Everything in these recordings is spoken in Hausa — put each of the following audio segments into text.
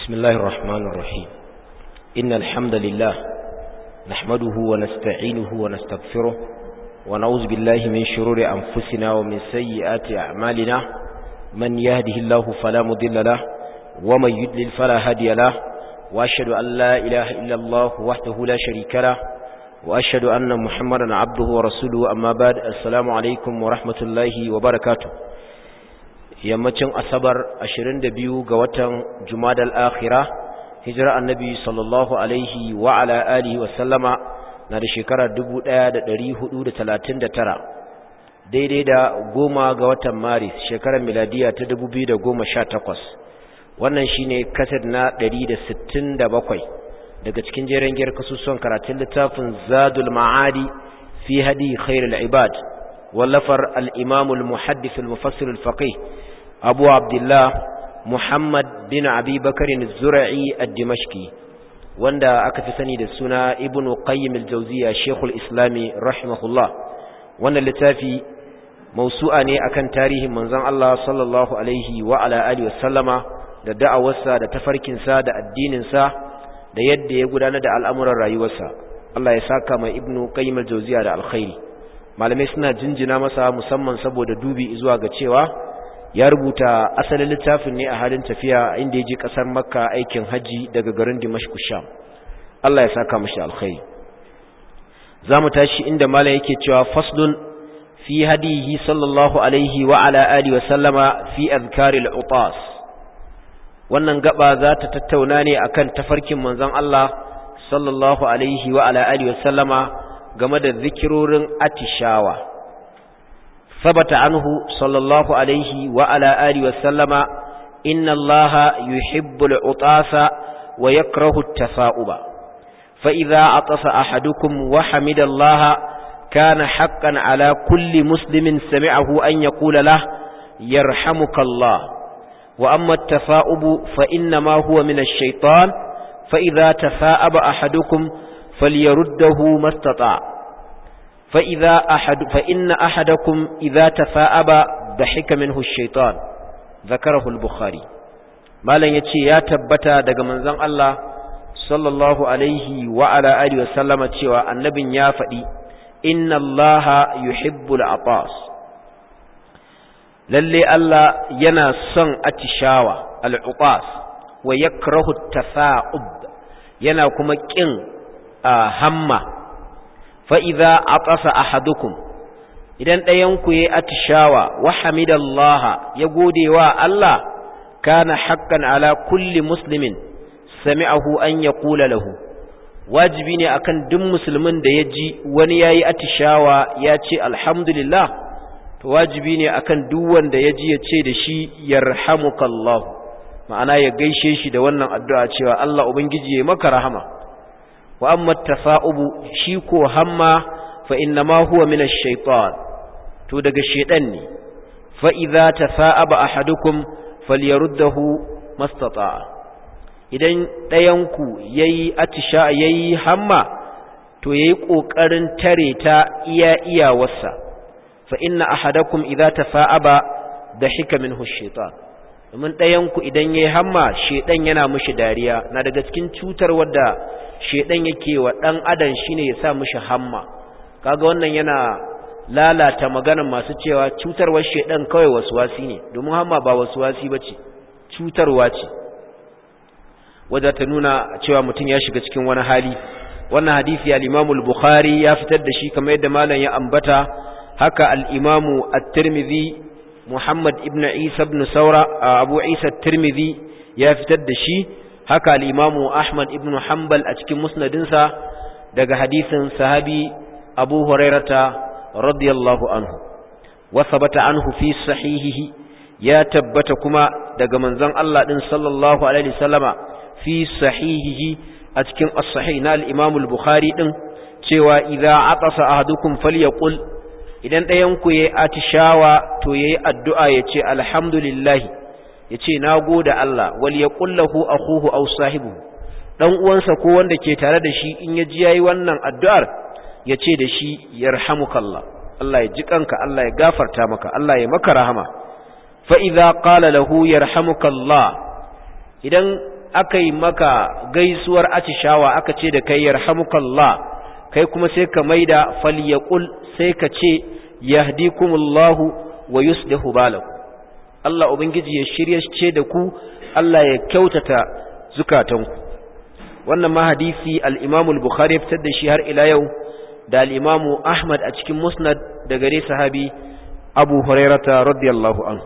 بسم الله الرحمن الرحيم إن الحمد لله نحمده ونستعينه ونستغفره ونعوذ بالله من شرور أنفسنا ومن سيئات أعمالنا من يهده الله فلا مضل له ومن يدلل فلا هادي له وأشهد أن لا إله إلا الله وحده لا شريك له وأشهد أن محمدا عبده ورسوله أما بعد السلام عليكم ورحمة الله وبركاته yammacin asabar 22 ga watan jumadal akhira hijira annabi sallallahu alaihi wa ala alihi wa sallama na da shekarar 1439 daidai da goma ga watan maris shekarar miladiya ta 2018 wannan shine kasar na 167 daga cikin jeren giyar kasusuwan karatun littafin zadul ma'adi fi hadi khairul ibad wallafar al-imamul muhaddith al-mufassir al-faqih abu abdullah muhammad bin abi bakarin zura'i a dimashki wanda aka fi sani da suna ibn qayyim al-jawziya shekul islami rahimahullah wannan littafi mausu'a ne akan tarihin manzon Allah sallallahu alaihi wa ala alihi wasallama da da'awarsa da tafarkinsa da addininsa da yadda ya gudanar da al'amuran rayuwarsa Allah ya saka mai ibn qayyim al-jawziya da alkhairi malamai suna jinjina masa musamman saboda dubi zuwa ga cewa ya rubuta asalin littafin ne a halin tafiya inda ya je kasar makka aikin hajji daga garin dimashku sham Allah ya saka mashi alkhairi za mu tashi inda mala yake cewa faslun fi hadihi sallallahu alaihi wa ala alihi wa sallama fi azkaril utas wannan gaba za ta tattauna ne akan tafarkin manzon Allah sallallahu alaihi wa ala alihi wa sallama game da zikirorin atishawa ثبت عنه صلى الله عليه وعلى آله وسلم إن الله يحب العطاس ويكره التفاؤب فإذا عطس أحدكم وحمد الله كان حقا على كل مسلم سمعه أن يقول له يرحمك الله وأما التفاؤب فإنما هو من الشيطان فإذا تفاءب أحدكم فليرده ما استطاع فإذا أحد فإن أحدكم إذا تفاءب ضحك منه الشيطان ذكره البخاري مالن yace ya tabbata daga manzon Allah sallallahu alaihi wa ala alihi wa sallama cewa annabin ya faɗi inna allaha yuhibbul atas lalle Allah yana son atishawa al-utas wa yakrahu at-tafa'ub yana kuma kin hamma fa'iza a ƙasa a hadukun, idan ɗayanku ya atishawa wa hamidallaha ya gode wa Allah, kana haƙƙan ala kulli musulmin, sami'ahu an ya ƙula lahu. Wajibi ne akan duk musulmin da ya ji wani ya yi atishawa ya ce alhamdulillah, to wajibi ne akan duk wanda ya ji ya ce da shi yarhamukallahu, ma'ana ya gaishe shi da wannan addu'a cewa Allah Ubangiji ya maka rahama. wa amma tafa'ubu shi ko hamma fa innama huwa min ash-shaytan to daga shedan ne fa idza tafa'aba ahadukum falyaruddahu mastata'a idan dayan ku yayi atisha yayi hamma to yayi kokarin tare ta iya iyawarsa fa inna ahadakum idza tafa'aba dahika minhu ash-shaytan domin dayan ku idan yayi hamma shedan yana mishi dariya na daga cikin cutar wadda shedan yake wa dan adam shine ya sa mishi hamma kaga wannan yana lalata maganar masu cewa cutarwar shedan kawai waswasi ne domin hamma ba waswasi bace cutarwa ce wadda ta nuna cewa mutum ya shiga cikin wani hali wannan hadisi al-Imam al-Bukhari ya fitar da shi kamar yadda malam ya ambata haka al-Imam at-Tirmidhi Muhammad ibn Isa ibn Saura Abu Isa at-Tirmidhi ya fitar da shi haka al'imamu Ahmad ibn Hanbal a cikin musnadinsa daga hadisin sahabi Abu Hurairata radiyallahu anhu, wasa bata anhu fi sahihihi ya tabbata kuma daga manzon Allah ɗin sallallahu Alaihi sallama fi sahihihi a cikin as-sahih na al'imamu al-Bukhari ɗin cewa idza atasa ahadukum falyaqul idan ɗayanku ya yi atishawa to ya yi addu'a ya ce alhamdulillahi ya ce na gode Allah wal ya ƙullahu a huhu au sahibu ɗan uwansa ko wanda ke tare da shi in ya ji ya yi wannan addu'ar ya ce da shi ya rahamukallah Allah ya ji kanka Allah ya gafarta maka Allah ya maka rahama fa idza qala lahu yarhamukallah idan aka yi maka gaisuwar atishawa aka ce da kai yarhamukallah kai kuma sai ka maida falyaqul sai ka ce yahdikumullahu wa yuslihu balakum Allah ubangiji ya shirye ce da ku Allah ya kyautata zukatanku wannan ma hadisi al-Imam al-Bukhari fitar da shi har ila yau da al-Imam Ahmad a cikin Musnad da gare sahabi Abu Hurairah radiyallahu anhu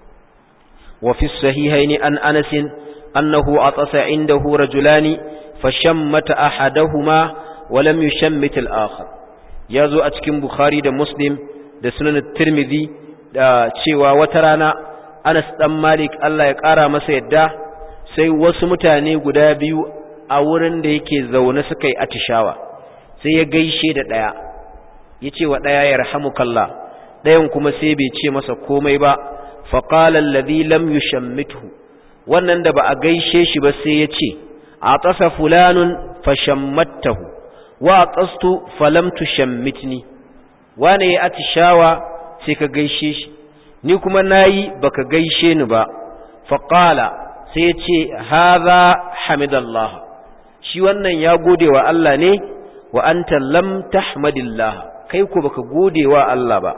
wa fi sahihayn an Anas annahu atasa indahu rajulani fashammata ahaduhuma wa lam yushammit al-akhar yazo a cikin Bukhari da Muslim da Sunan Tirmidhi da cewa wata rana Anas dan Malik Allah ya ƙara masa yadda sai wasu mutane guda biyu a wurin da yake zaune suka yi atishawa sai ya gaishe da ɗaya ya ce wa ɗaya ya rahamukallah ɗayan kuma sai bai ce masa komai ba faƙala alladhi lam yushammithu wannan da ba a gaishe shi ba sai ya ce a ƙasa fulanun fashammattahu wa a ƙastu falam tushammitni wane ya atishawa sai ka gaishe shi ni kuma nayi baka gaishe ni ba faqala sai ce hadha hamidallah shi wannan ya gode wa Allah ne wa anta lam tahmadillah kai ko baka gode wa Allah ba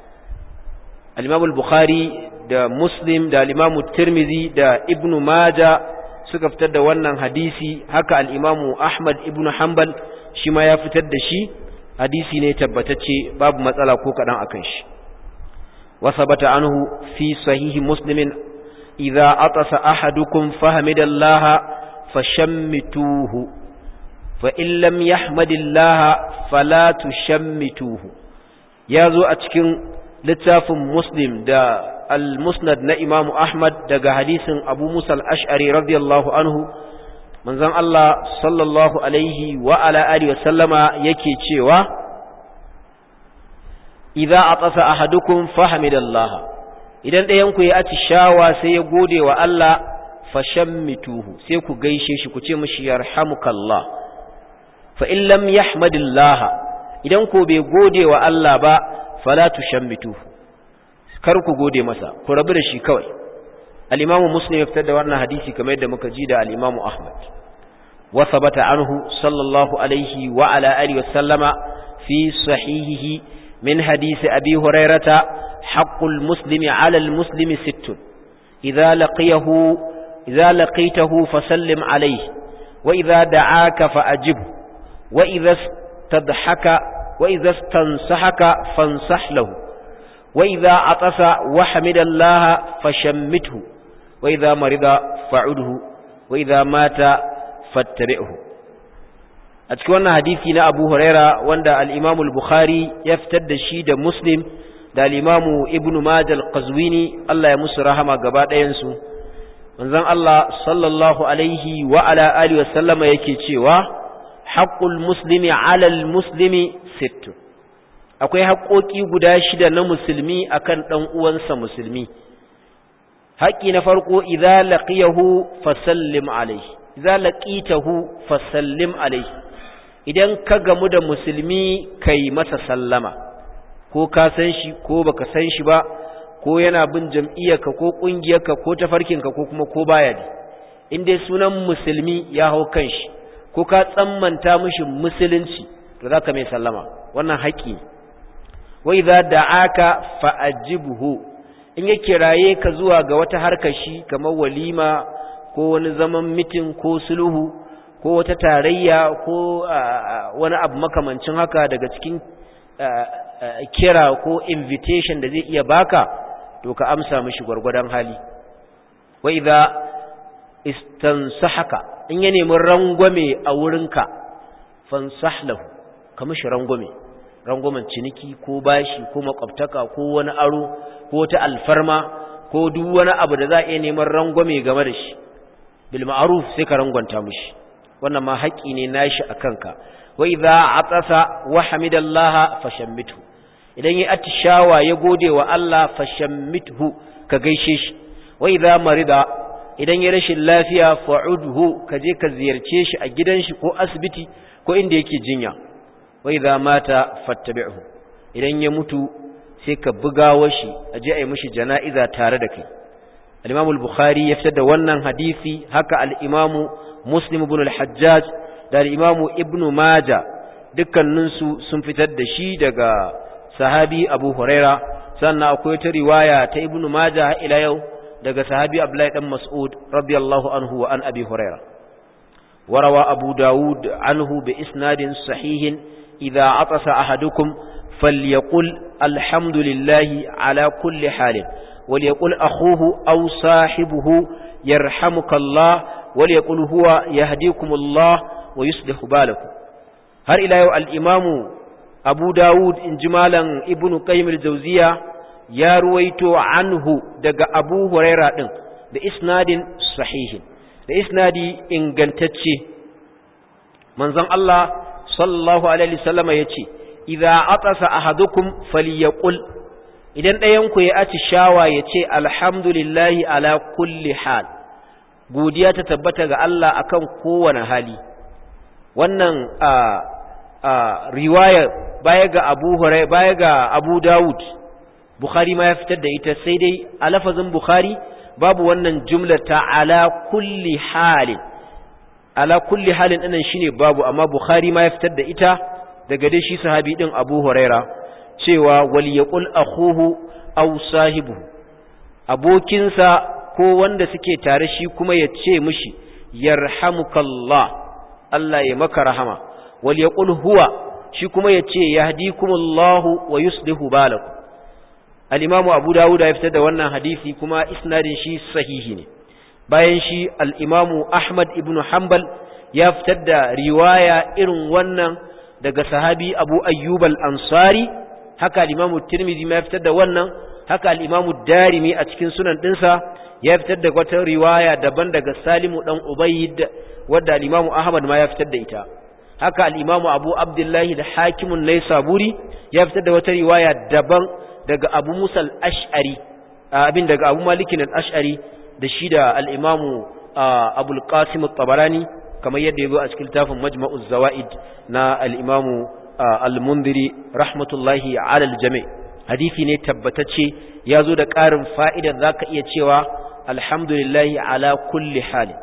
al-Imam al-Bukhari da Muslim da al-Imam Tirmidhi da Ibn Majah suka fitar da wannan hadisi haka al-Imam Ahmad ibn Hanbal shi ma ya fitar da shi hadisi ne tabbatacce babu matsala ko kadan akan shi وثبت عنه في صحيح مسلم إذا أطس أحدكم فحمد الله فشمتوه فإن لم يحمد الله فلا تشمتوه يازو أتكين لتاف مسلم دا المسند نا إمام أحمد دا حديث أبو موسى الأشعري رضي الله عنه من زن الله صلى الله عليه وعلى آله وسلم يكي تشيوه idza atasa ahadukum fahamidallaha idan ɗayan ku ya atishawa sai ya gode wa Allah fashammituhu sai ku gaishe shi ku ce mishi yarhamukallah fa in lam yahmadillah idan ko bai gode wa Allah ba fala tushammituhu kar ku gode masa ku rabu da shi kawai al-imamu muslim ya fitar da wannan hadisi kamar yadda muka ji da al-imamu ahmad wa thabata anhu sallallahu alaihi wa ala alihi wa sallama fi sahihihi من حديث أبي هريرة حق المسلم على المسلم ست إذا لقيه إذا لقيته فسلم عليه وإذا دعاك فأجبه وإذا استضحك وإذا استنصحك فانصح له وإذا عطس وحمد الله فشمته وإذا مرض فعده وإذا مات فاتبعه a cikin wannan hadisi na Abu Huraira wanda al-Imam al-Bukhari ya fitar da shi da Muslim da al-Imam Ibn Majah al-Qazwini Allah ya musu rahama gaba ɗayan su manzon Allah sallallahu alaihi wa ala alihi wa sallama yake cewa haqqul muslimi 'ala al-muslimi sitt akwai haƙoƙi guda shida na musulmi akan dan uwansa musulmi haƙi na farko idza laqiyahu fasallim alaihi idza laqitahu fasallim alaihi idan ka gamu da musulmi kai masa sallama ko ka san shi ko baka san shi ba ko yana bin jam'iyyarka ko ƙungiyarka ko tafarkinka ko kuma ko baya ne in dai sunan musulmi ya hau kan shi ko ka tsammanta mishi musulunci to zaka mai sallama wannan haƙi wa idza da'aka fa'ajibhu in ya kiraye ka zuwa ga wata harkar shi kamar walima ko wani zaman mitin ko sulhu ko wata tarayya ko wani abu makamancin haka daga cikin kira ko invitation da zai iya baka to ka amsa mishi gwargwadon hali wa idza istansahaka in ya nemi rangwame a wurinka fansah lahu ka mishi rangwame rangwamen ciniki ko bashi ko makwabtaka ko wani aro ko ta alfarma ko duk wani abu da za a iya neman rangwame game da shi bil ma'ruf sai ka rangwanta mishi wannan ma haƙƙi ne nashi a kanka wa idza atasa wa hamidallaha fashammithu idan ya atishawa ya gode wa Allah fashammithu ka gaishe shi wa idza marida idan ya rashin lafiya fa'udhu ka je ka ziyarce shi a gidan shi ko asibiti ko inda yake jinya wa idza mata fattabi'hu idan ya mutu sai ka bugawa shi a je a yi mishi jana'iza tare da kai al-Imam al-Bukhari ya fitar da wannan hadisi haka al-Imam Muslim ibn al-Hajjaj da al-Imam Ibn Majah dukkaninsu sun fitar da shi daga sahabi Abu Huraira sannan akwai ta riwaya ta Ibn Majah ila yau daga sahabi Abdullahi dan Mas'ud radiyallahu anhu wa an Abi Huraira وروى أبو داود عنه بإسناد صحيح إذا عطس أحدكم فليقل الحمد لله على كل حال وليقل أخوه أو صاحبه يرحمك الله وليقل هو يهديكم الله ويصلح بالكم هر إلى يو الإمام أبو داود إنجمالا ابن قيم الجوزية يا رويت عنه دق أبو هريرة بإسناد صحيح da isnadi ingantacce manzon Allah sallallahu alaihi wasallam yace idza atasa ahadukum falyaqul idan ɗayan ku ya aci shawa yace alhamdulillahi ala kulli hal godiya ta tabbata ga Allah akan kowane hali wannan a a riwaya baya ga Abu Hurairah baya ga Abu Dawud Bukhari ma ya fitar da ita sai dai a lafazin Bukhari babu wannan jumlar ta ala kulli halin ala kulli halin ɗinnan shine babu amma bukhari ma ya fitar da ita daga dai shi sahabi din abu huraira cewa wal yaqul akhuhu aw sahibu abokinsa ko wanda suke tare shi kuma ya ce mishi yarhamukallah Allah ya maka rahama wal yaqul huwa shi kuma ya ce yahdikumullahu wa yuslihu balakum al'imamu abu dawuda ya fitar da wannan hadisi kuma isnadin shi sahihi ne bayan shi al'imamu ahmad ibn hanbal ya fitar da riwaya irin wannan daga sahabi abu ayyub al-ansari haka al'imamu tirmidhi ma ya fitar da wannan haka al'imamu darimi a cikin sunan ɗinsa ya fitar da wata riwaya daban daga salimu ɗan ubayyid wadda al'imamu ahmad ma ya fitar da ita haka al'imamu abu abdullahi da hakimun naisaburi ya fitar da wata riwaya daban daga abu musal ash'ari abin daga abu malikin al'ash'ari da shi da al'imamu abul qasim tabarani kamar yadda ya zo a cikin tafin majma'uz zawa'id na al'imamu al-mundiri rahmatullahi alal jami' hadisi ne tabbatacce ya zo da ƙarin fa'idar za ka iya cewa alhamdulillahi ala kulli hali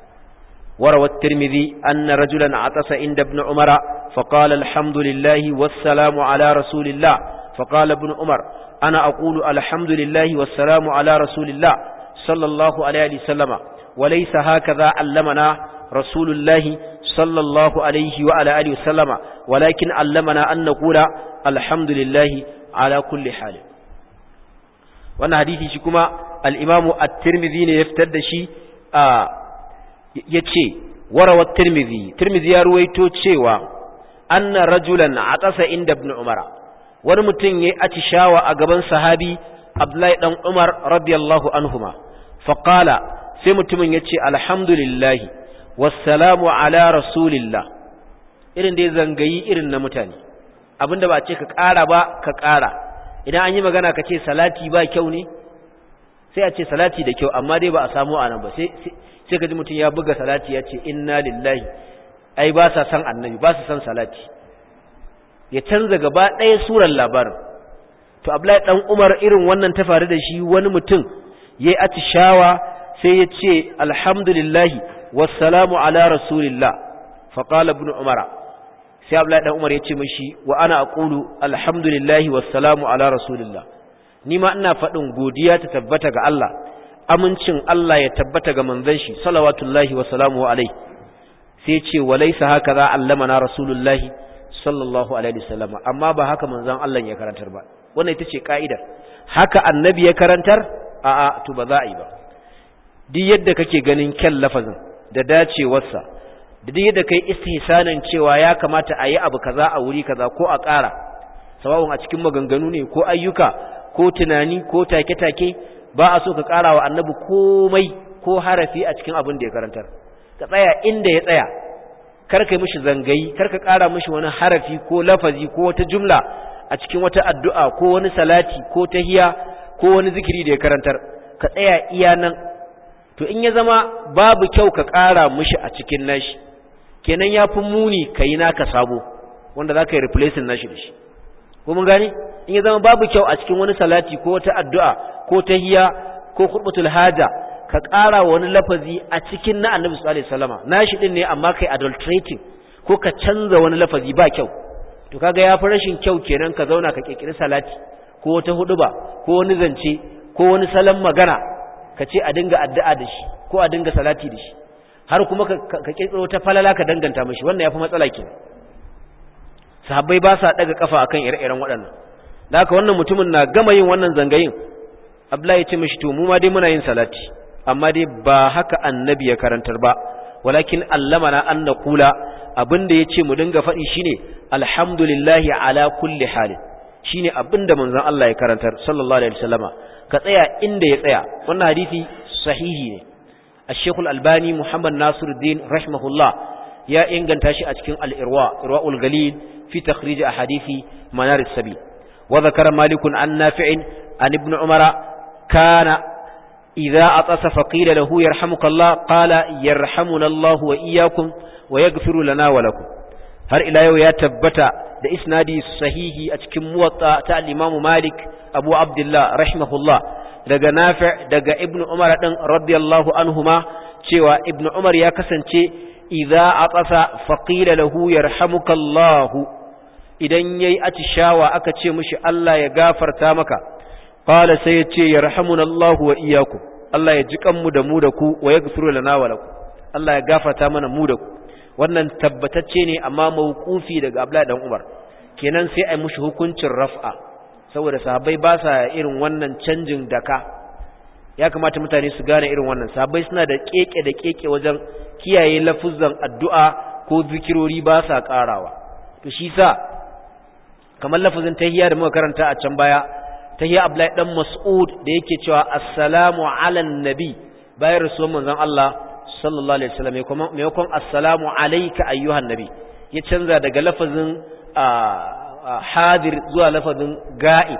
وروى الترمذي أن رجلا عطس عند ابن عمر فقال الحمد لله والسلام على رسول الله فقال ابن عمر أنا أقول الحمد لله والسلام على رسول الله صلى الله عليه وسلم وليس هكذا علمنا رسول الله صلى الله عليه وعلى آله وسلم ولكن علمنا أن نقول الحمد لله على كل حال وانا حديثي شكما الإمام الترمذي يفتد شي آه يتشي وروى الترمذي الترمذي يرويتو تشيوا أن رجلا عطس عند ابن عمر wani mutum ya yi atishawa a gaban sahabi Abdullahi ɗan Umar radiyallahu anhuma faƙala sai mutumin ya ce alhamdulillahi wassalamu ala rasulillah irin da ya zangayi irin na mutane abinda ba ce ka ƙara ba ka ƙara idan an yi magana ka ce salati ba kyau ne sai a ce salati da kyau amma dai ba a samu a nan ba sai ka ji mutum ya buga salati ya ce inna lillahi ai ba sa san annabi ba su san salati ya canza gaba ɗaya surar labarin to Abdullahi dan Umar irin wannan ta faru da shi wani mutum yayi atishawa sai ya ce alhamdulillahi wassalamu ala rasulillah fa qala ibn umara sai Abdullahi dan Umar ya ce mishi wa ana aqulu alhamdulillahi wassalamu ala rasulillah ni ma ina faɗin godiya ta tabbata ga Allah amincin Allah ya tabbata ga manzon shi salawatullahi wa salamuhu alaihi sai ce walaysa hakaza allamana rasulullahi sallallahu alaihi wasallam amma ba haka manzon Allah ya karantar ba wannan ita ce ka'idar haka annabi ya karantar a'a to ba za a yi ba duk yadda kake ganin kyan lafazin da dacewarsa da duk yadda kai istihsanin cewa ya kamata a yi abu kaza a wuri kaza ko a ƙara sawa'un a cikin maganganu ne ko ayyuka ko tunani ko take-take ba a so ka ƙara wa annabi komai ko harafi a cikin abin da ya karantar ka tsaya inda ya tsaya kar ka mishi zangayi kar ka ƙara mishi wani harafi ko lafazi ko wata jumla a cikin wata addu'a ko wani salati ko tahiya ko wani zikiri da ya karantar ka tsaya iya nan to in ya zama babu kyau ka ƙara mishi a cikin nashi kenan ya fi muni ka yi naka sabo wanda za ka yi replacing nashi da shi ko mun gane in ya zama babu kyau a cikin wani salati ko wata addu'a ko tahiya ko khutbatul haja ka ƙara wani lafazi a cikin na annabi sallallahu alaihi wasallama nashi din ne amma kai adulterating ko ka canza wani lafazi ba kyau to kaga ya fi rashin kyau kenan ka zauna ka kirkiri salati ko wata huduba ko wani zance ko wani salon magana ka ce a dinga addu'a da shi ko a dinga salati da shi har kuma ka kirkiro ta falala ka danganta mashi wannan yafi matsala kenan sahabbai ba sa daga kafa akan ire-iren waɗannan da haka wannan mutumin na gama yin wannan zangayin Abdullahi ya ce mashi to mu ma dai muna yin salati amma dai ba haka annabi ya karantar ba walakin allamana an naqula abinda yace mu dinga faɗi shine alhamdulillahi ala kulli halin shine abinda manzon Allah ya karantar sallallahu alaihi wasallama ka tsaya inda ya tsaya wannan hadisi sahihi ne الشيخ الألباني محمد ناصر الدين رحمه الله يا إنغان تاشي أتكين الإرواء إرواء الغليل في تخريج أحاديث منار السبيل وذكر مالك عن نافع عن ابن عمر كان إذا أطس فقيل له يرحمك الله قال يرحمنا الله وإياكم ويغفر لنا ولكم har ila yau ya tabbata da isnadi sahihi a cikin muwatta ta al-Imam Malik Abu Abdullah rahimahullah daga Nafi' daga Ibn Umar din radiyallahu anhuma cewa Ibn Umar ya kasance idza atasa faqila lahu yarhamukallahu idan yayi atishawa aka ce mishi Allah ya gafarta maka qala sai ya ce yarhamunallahu wa iyyakum Allah ya ji kanmu da mu da ku wa yaghfiru lana wa lakum Allah ya gafarta mana mu da ku wannan tabbatacce ne amma mawqufi daga Abdullahi dan Umar kenan sai ai mushi hukuncin raf'a saboda sahabbai ba sa irin wannan canjin daka ya kamata mutane su gane irin wannan sahabbai suna da keke da keke wajen kiyaye lafuzan addu'a ko zikirori ba sa karawa to shi sa kamar lafuzin tahiyya da muka karanta a can baya tahiyya Abdullahi dan Mas'ud da yake cewa assalamu ala nabi bayan rasuwan manzon Allah sallallahu alaihi wasallam maimakon assalamu alayka ayyuhan nabi ya canza daga lafazin hadir zuwa lafazin ga'ib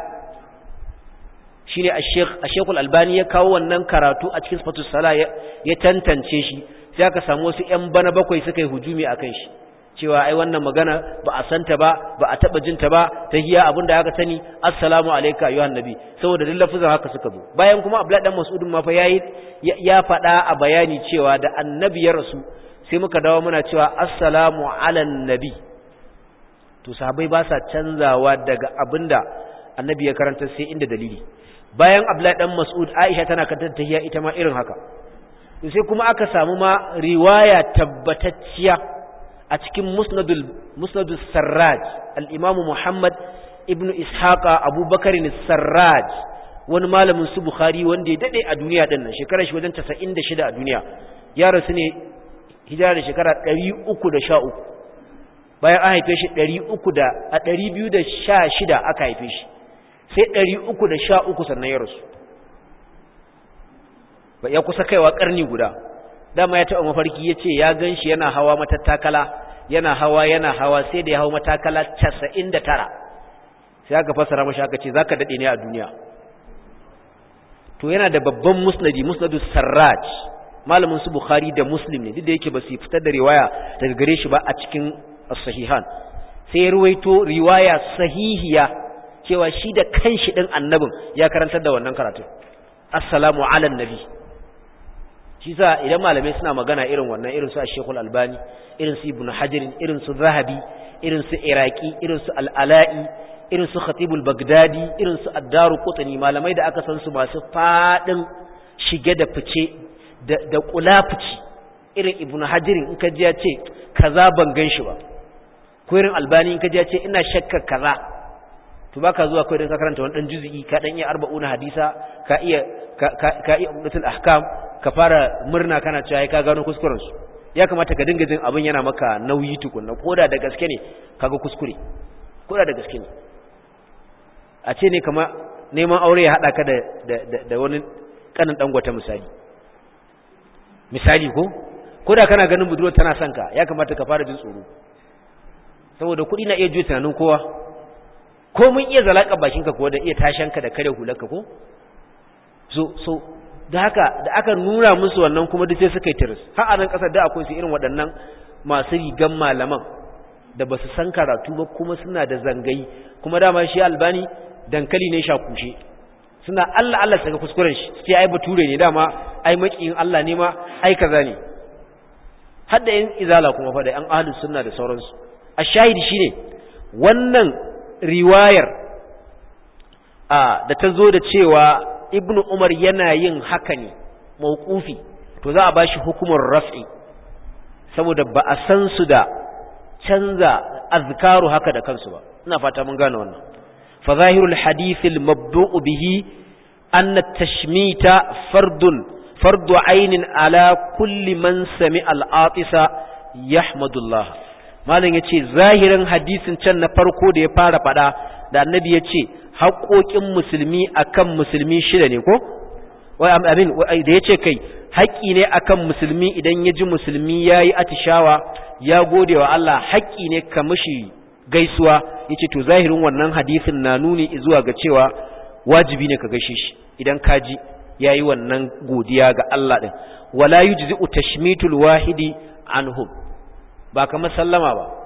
shine ash-sheikh ash-sheikh al-albani ya kawo wannan karatu a cikin sifatus sala ya tantance shi sai aka samu wasu ƴan bana bakwai suka yi hujumi akan shi cewa ai wannan magana ba a santa ba ba a taba jinta ba ta hiya abinda aka sani assalamu alayka ayyuhan nabi saboda duk lafazin haka suka zo bayan kuma abdullahi dan mas'udin ma fa yayi ya faɗa a bayani cewa da annabi ya rasu sai muka dawo muna cewa assalamu ala nabi to sahabbai ba sa canzawa daga abinda annabi ya karanta sai inda dalili bayan abdullahi dan mas'ud aisha tana karanta tahiyya ita ma irin haka sai kuma aka samu ma riwaya tabbatacciya a cikin musnadul musnadus sarraj al-imamu muhammad ibnu ishaqa abubakar sarraj wani malamin su bukhari wanda ya dade a duniya din nan shekarar shi wajen 96 a duniya ya rasu ne hijira da shekara 313 bayan an haife shi 300 da a 216 aka haife shi sai 313 sannan ya rasu ba ya kusa kaiwa karni guda dama ya taɓa mafarki ya ce ya gan shi yana hawa matattakala yana hawa yana hawa sai da ya hau matakala 99 sai aka fasara mashi aka ce za ka daɗe ne a duniya to yana da babban musnadi musnadu sarraj malamin su bukhari da muslim ne duk da yake ba su fitar da riwaya daga gare shi ba a cikin sahihan sai ya ruwaito riwaya sahihiya cewa shi da kanshi din annabin ya karantar da wannan karatu assalamu ala nabi shi sa idan malamai suna magana irin wannan irin su Sheikhul Albani irin su Ibn Hajar irin su Zahabi irin su Iraqi irin su Al-Ala'i irin su Khatibul Baghdadi irin su Ad-Daru Qutni malamai da aka san su masu fadin shige da fice da da kulafici irin Ibn Hajar in ka ji ya ce kaza ban gan shi ba ko irin Albani in ka ji ya ce ina shakka kaza to baka zuwa kai dan ka karanta wani dan juz'i ka dan iya 40 hadisa ka iya ka iya umdatul ahkam ka fara murna kana cewa ka gano kuskuren su ya kamata ka dinga jin abin yana maka nauyi tukunna koda da gaske ne kaga kuskure koda da gaske ne a ce ne kama neman aure ya hada ka da da wani kanin dangwata misali misali ko koda kana ganin budurwar tana son ka ya kamata ka fara jin tsoro saboda kuɗi na iya juya tunanin kowa ko mun iya zalaka bakinka ko da iya tashanka da kare hularka ko so so da haka da aka nuna musu wannan kuma duk sai suka yi tiris har a nan kasar da akwai su irin waɗannan masu rigan malaman da ba su san karatu ba kuma suna da zangayi kuma dama shi albani dankali ne shakushe suna Allah Allah saka kuskuren shi sai ai bature ne dama ai makiyin Allah ne ma ai kaza ne hadda yin izala kuma fa da an ahlus sunna da sauransu ashahidi shine wannan riwayar a da ta zo da cewa ibnu umar yana yin haka ne mauqufi to za a bashi hukumar raf'i saboda ba a san su da canza azkaru haka da kansu ba ina fata mun gane wannan fa zahirul hadith al mabdu'u bihi anna tashmita fardun fardu ainin ala kulli man sami'a al atisa yahmadullah malam yace zahirin hadisin can na farko da ya fara fada da annabi yace haƙoƙin musulmi akan musulmi shida ne ko wai amin da yace kai haƙƙi ne akan musulmi idan ya ji musulmi yayi atishawa ya gode wa Allah haƙƙi ne ka mishi gaisuwa yace to zahirin wannan hadisin na nuni zuwa ga cewa wajibi ne ka gaishe shi idan ka ji yayi wannan godiya ga Allah din wala yujzi'u tashmitul wahidi anhum ba kamar sallama ba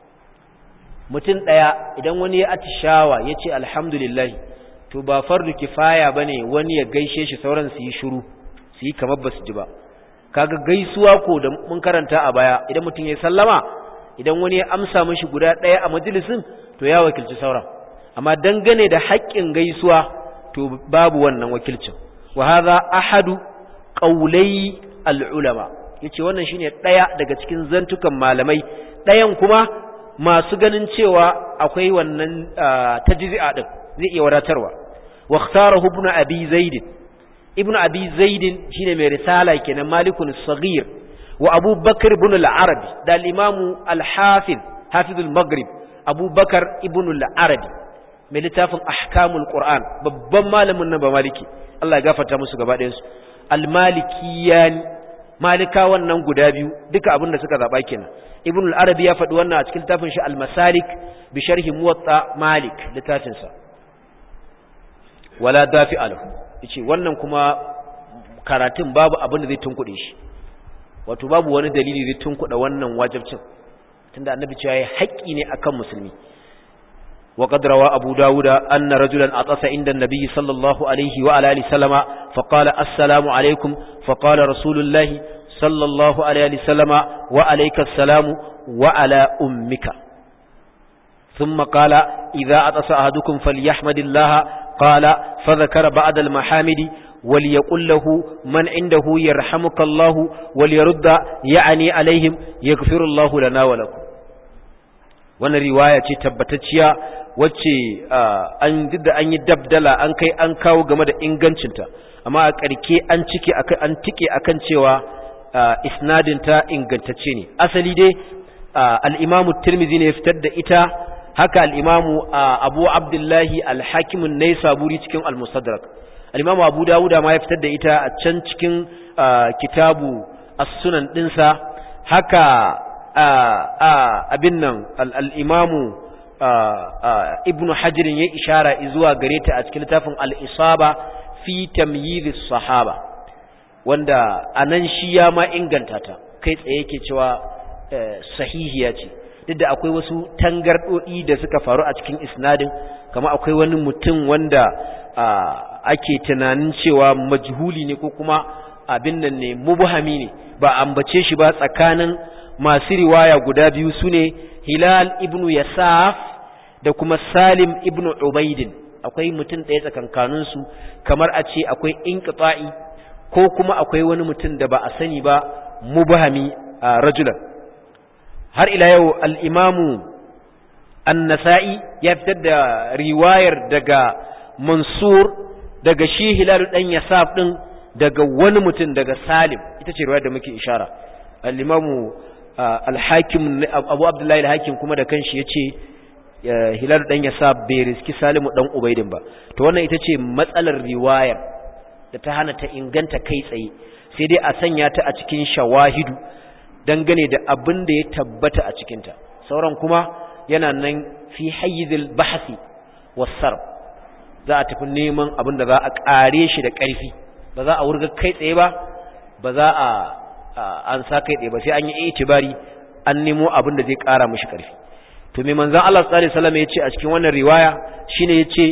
mutum daya idan wani ya atishawa yace alhamdulillah to ba fardu kifaya bane wani ya gaishe shi sauran su yi shiru su yi kamar basu ji ba kaga gaisuwa ko da mun karanta a baya idan mutum ya sallama idan wani ya amsa mishi guda daya a majalisin to ya wakilci sauran amma dangane da haƙƙin gaisuwa to babu wannan wakilcin wa hadha ahadu qawlai al-ulama yace wannan shine daya daga cikin zantukan malamai dayan kuma masu ganin cewa akwai wannan tajzi'a din zai iya wadatarwa wa ikhtarahu ibn abi zaid ibn abi zaid shine mai risala kenan malikun saghir wa abu bakr ibn al-arabi da al-imam al-hafiz hafiz al-maghrib abu bakr ibn al-arabi mai littafin ahkamul qur'an babban malamin nan ba maliki Allah ya gafarta musu gaba ɗayan su al-malikiyan malika wannan guda biyu duka abin da suka zaba kenan ibn al-arabi ya faɗi wannan a cikin littafin shi al-masalik bi sharhi muwatta malik littafin sa wala dafi alahu yace wannan kuma karatun babu abin da zai tunkuɗe shi wato babu wani dalili zai tunkuɗa wannan wajibcin tunda annabi cewa yayi haƙƙi ne akan musulmi وقد روى أبو داود أن رجلا أطس عند النبي صلى الله عليه وعلى آله وسلم فقال السلام عليكم فقال رسول الله صلى الله عليه وسلم وعليك السلام وعلى أمك ثم قال إذا أطس أحدكم فليحمد الله قال فذكر بعد المحامد وليقل له من عنده يرحمك الله وليرد يعني عليهم يغفر الله لنا ولكم wannan riwaya ce tabbatacciya wacce an da an yi dabdala an kai an kawo game da ingancinta amma a ƙarke an cike an tike akan cewa isnadin ta ingantacce ne asali dai al-imamu tirmidhi ne ya fitar da ita haka al-imamu abu abdullahi al-hakim an-naisaburi cikin al-mustadrak al-imamu abu dawuda ma ya fitar da ita a can cikin kitabu as-sunan dinsa haka abin nan al'imamu ibn hajjirin ya ishara zuwa gare ta a cikin littafin al'isaba fi tamyiris sahaba wanda a nan shi ya ma inganta ta kai tsaye ke cewa sahihiya ce duk da akwai wasu tangarɗoɗi da suka faru a cikin isnadin kama akwai wani mutum wanda ake tunanin cewa majhuli ne ko kuma abin nan ne mubhami ne ba ambace shi ba tsakanin masu riwaya guda biyu su ne hilal ibn yasaf da kuma salim ibn ubaidin akwai mutum ɗaya tsakankaninsu kamar a ce akwai inqita'i ko kuma akwai wani mutum da ba a sani ba mubhami a rajulan har ila yau al-imamu an-nasa'i ya fitar da riwayar daga mansur daga shi hilal dan yasaf din daga wani mutum daga salim ita ce riwayar da muke ishara al-imamu al-hakim abu abdullahi al-hakim kuma da kanshi yace hilal dan yasa bai riski salimu dan ubaidin ba to wannan ita ce matsalar riwayar da ta hana ta inganta kai tsaye sai dai a sanya ta a cikin shawahidu dangane da abin da ya tabbata a cikinta sauran kuma yana nan fi hayyizil bahsi was-sarf za a tafi neman abin da za a kare shi da ƙarfi ba za a wurga kai tsaye ba ba za a an sa kai tsaye ba sai an yi itibari an nemo abin da zai ƙara mishi ƙarfi to me manzon Allah sallallahu alaihi wasallam yace a cikin wannan riwaya shine yace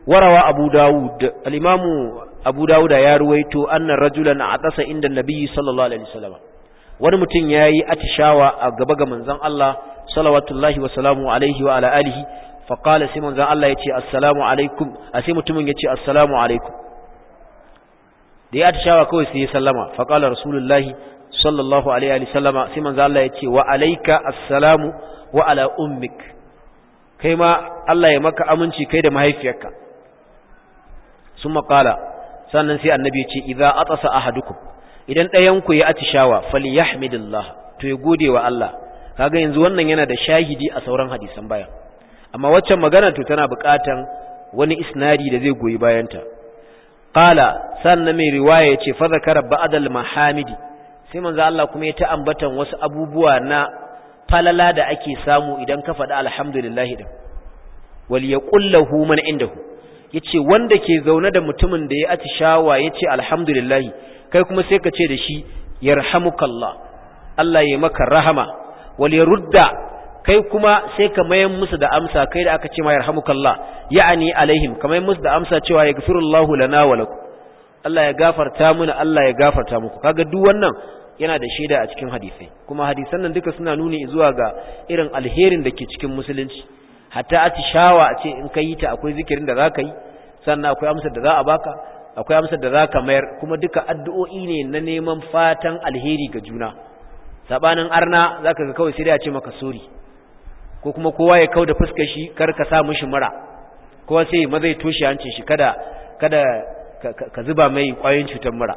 warawa abu dawud al-imamu abu dawud ya ruwaito anna rajulan atasa inda nabiyyi sallallahu alaihi wasallam wani mutum yayi atishawa a gaba ga manzon Allah salawatullahi wa salamu alaihi wa ala alihi fa qala sai manzon Allah yace assalamu alaikum a sai mutumin yace assalamu alaikum da ya atishawa kawai sai ya sallama fa qala rasulullahi sallallahu alaihi wa sallama sai manzon Allah yace wa alayka assalamu wa ala ummik kai ma Allah ya maka aminci kai da mahaifiyarka summa qala sannan sai annabi ya ce idza atasa ahadukum idan ɗayan ku ya atishawa falyahmidillah to ya gode wa Allah kaga yanzu wannan yana da shahidi a sauran hadisan baya amma waccan magana to tana buƙatan wani isnadi da zai goyi bayanta qala sannan mai riwaya ya ce fa zakara ba'dal mahamidi sai manzo Allah kuma ya ta ambatan wasu abubuwa na falala da ake samu idan ka faɗi alhamdulillah din wal yaqul lahu man indahu yace wanda ke zaune da mutumin da ya atishawa yace alhamdulillah kai kuma sai ka ce da shi yarhamukallah Allah ya maka rahama wal yarudda kai kuma sai ka mayan musu da amsa kai da aka ce ma yarhamukallah ya'ani alaihim kamar musu da amsa cewa yaghfirullahu lana wa lakum Allah ya gafarta mana Allah ya gafarta muku kaga duk wannan yana da shaida a cikin hadisai kuma hadisan nan duka suna nuni zuwa ga irin alherin da ke cikin musulunci hatta atishawa a ce in ka yi ta akwai zikirin da za ka yi sannan akwai amsar da za a baka akwai amsar da za ka mayar kuma duka addu'o'i ne na neman fatan alheri ga juna sabanin arna za ka ga kawai sai da ce maka sori ko kuma kowa ya kau da fuskar shi kar ka sa mishi mura kowa sai ma zai toshe hancin shi kada kada ka zuba mai kwayoyin cutar mura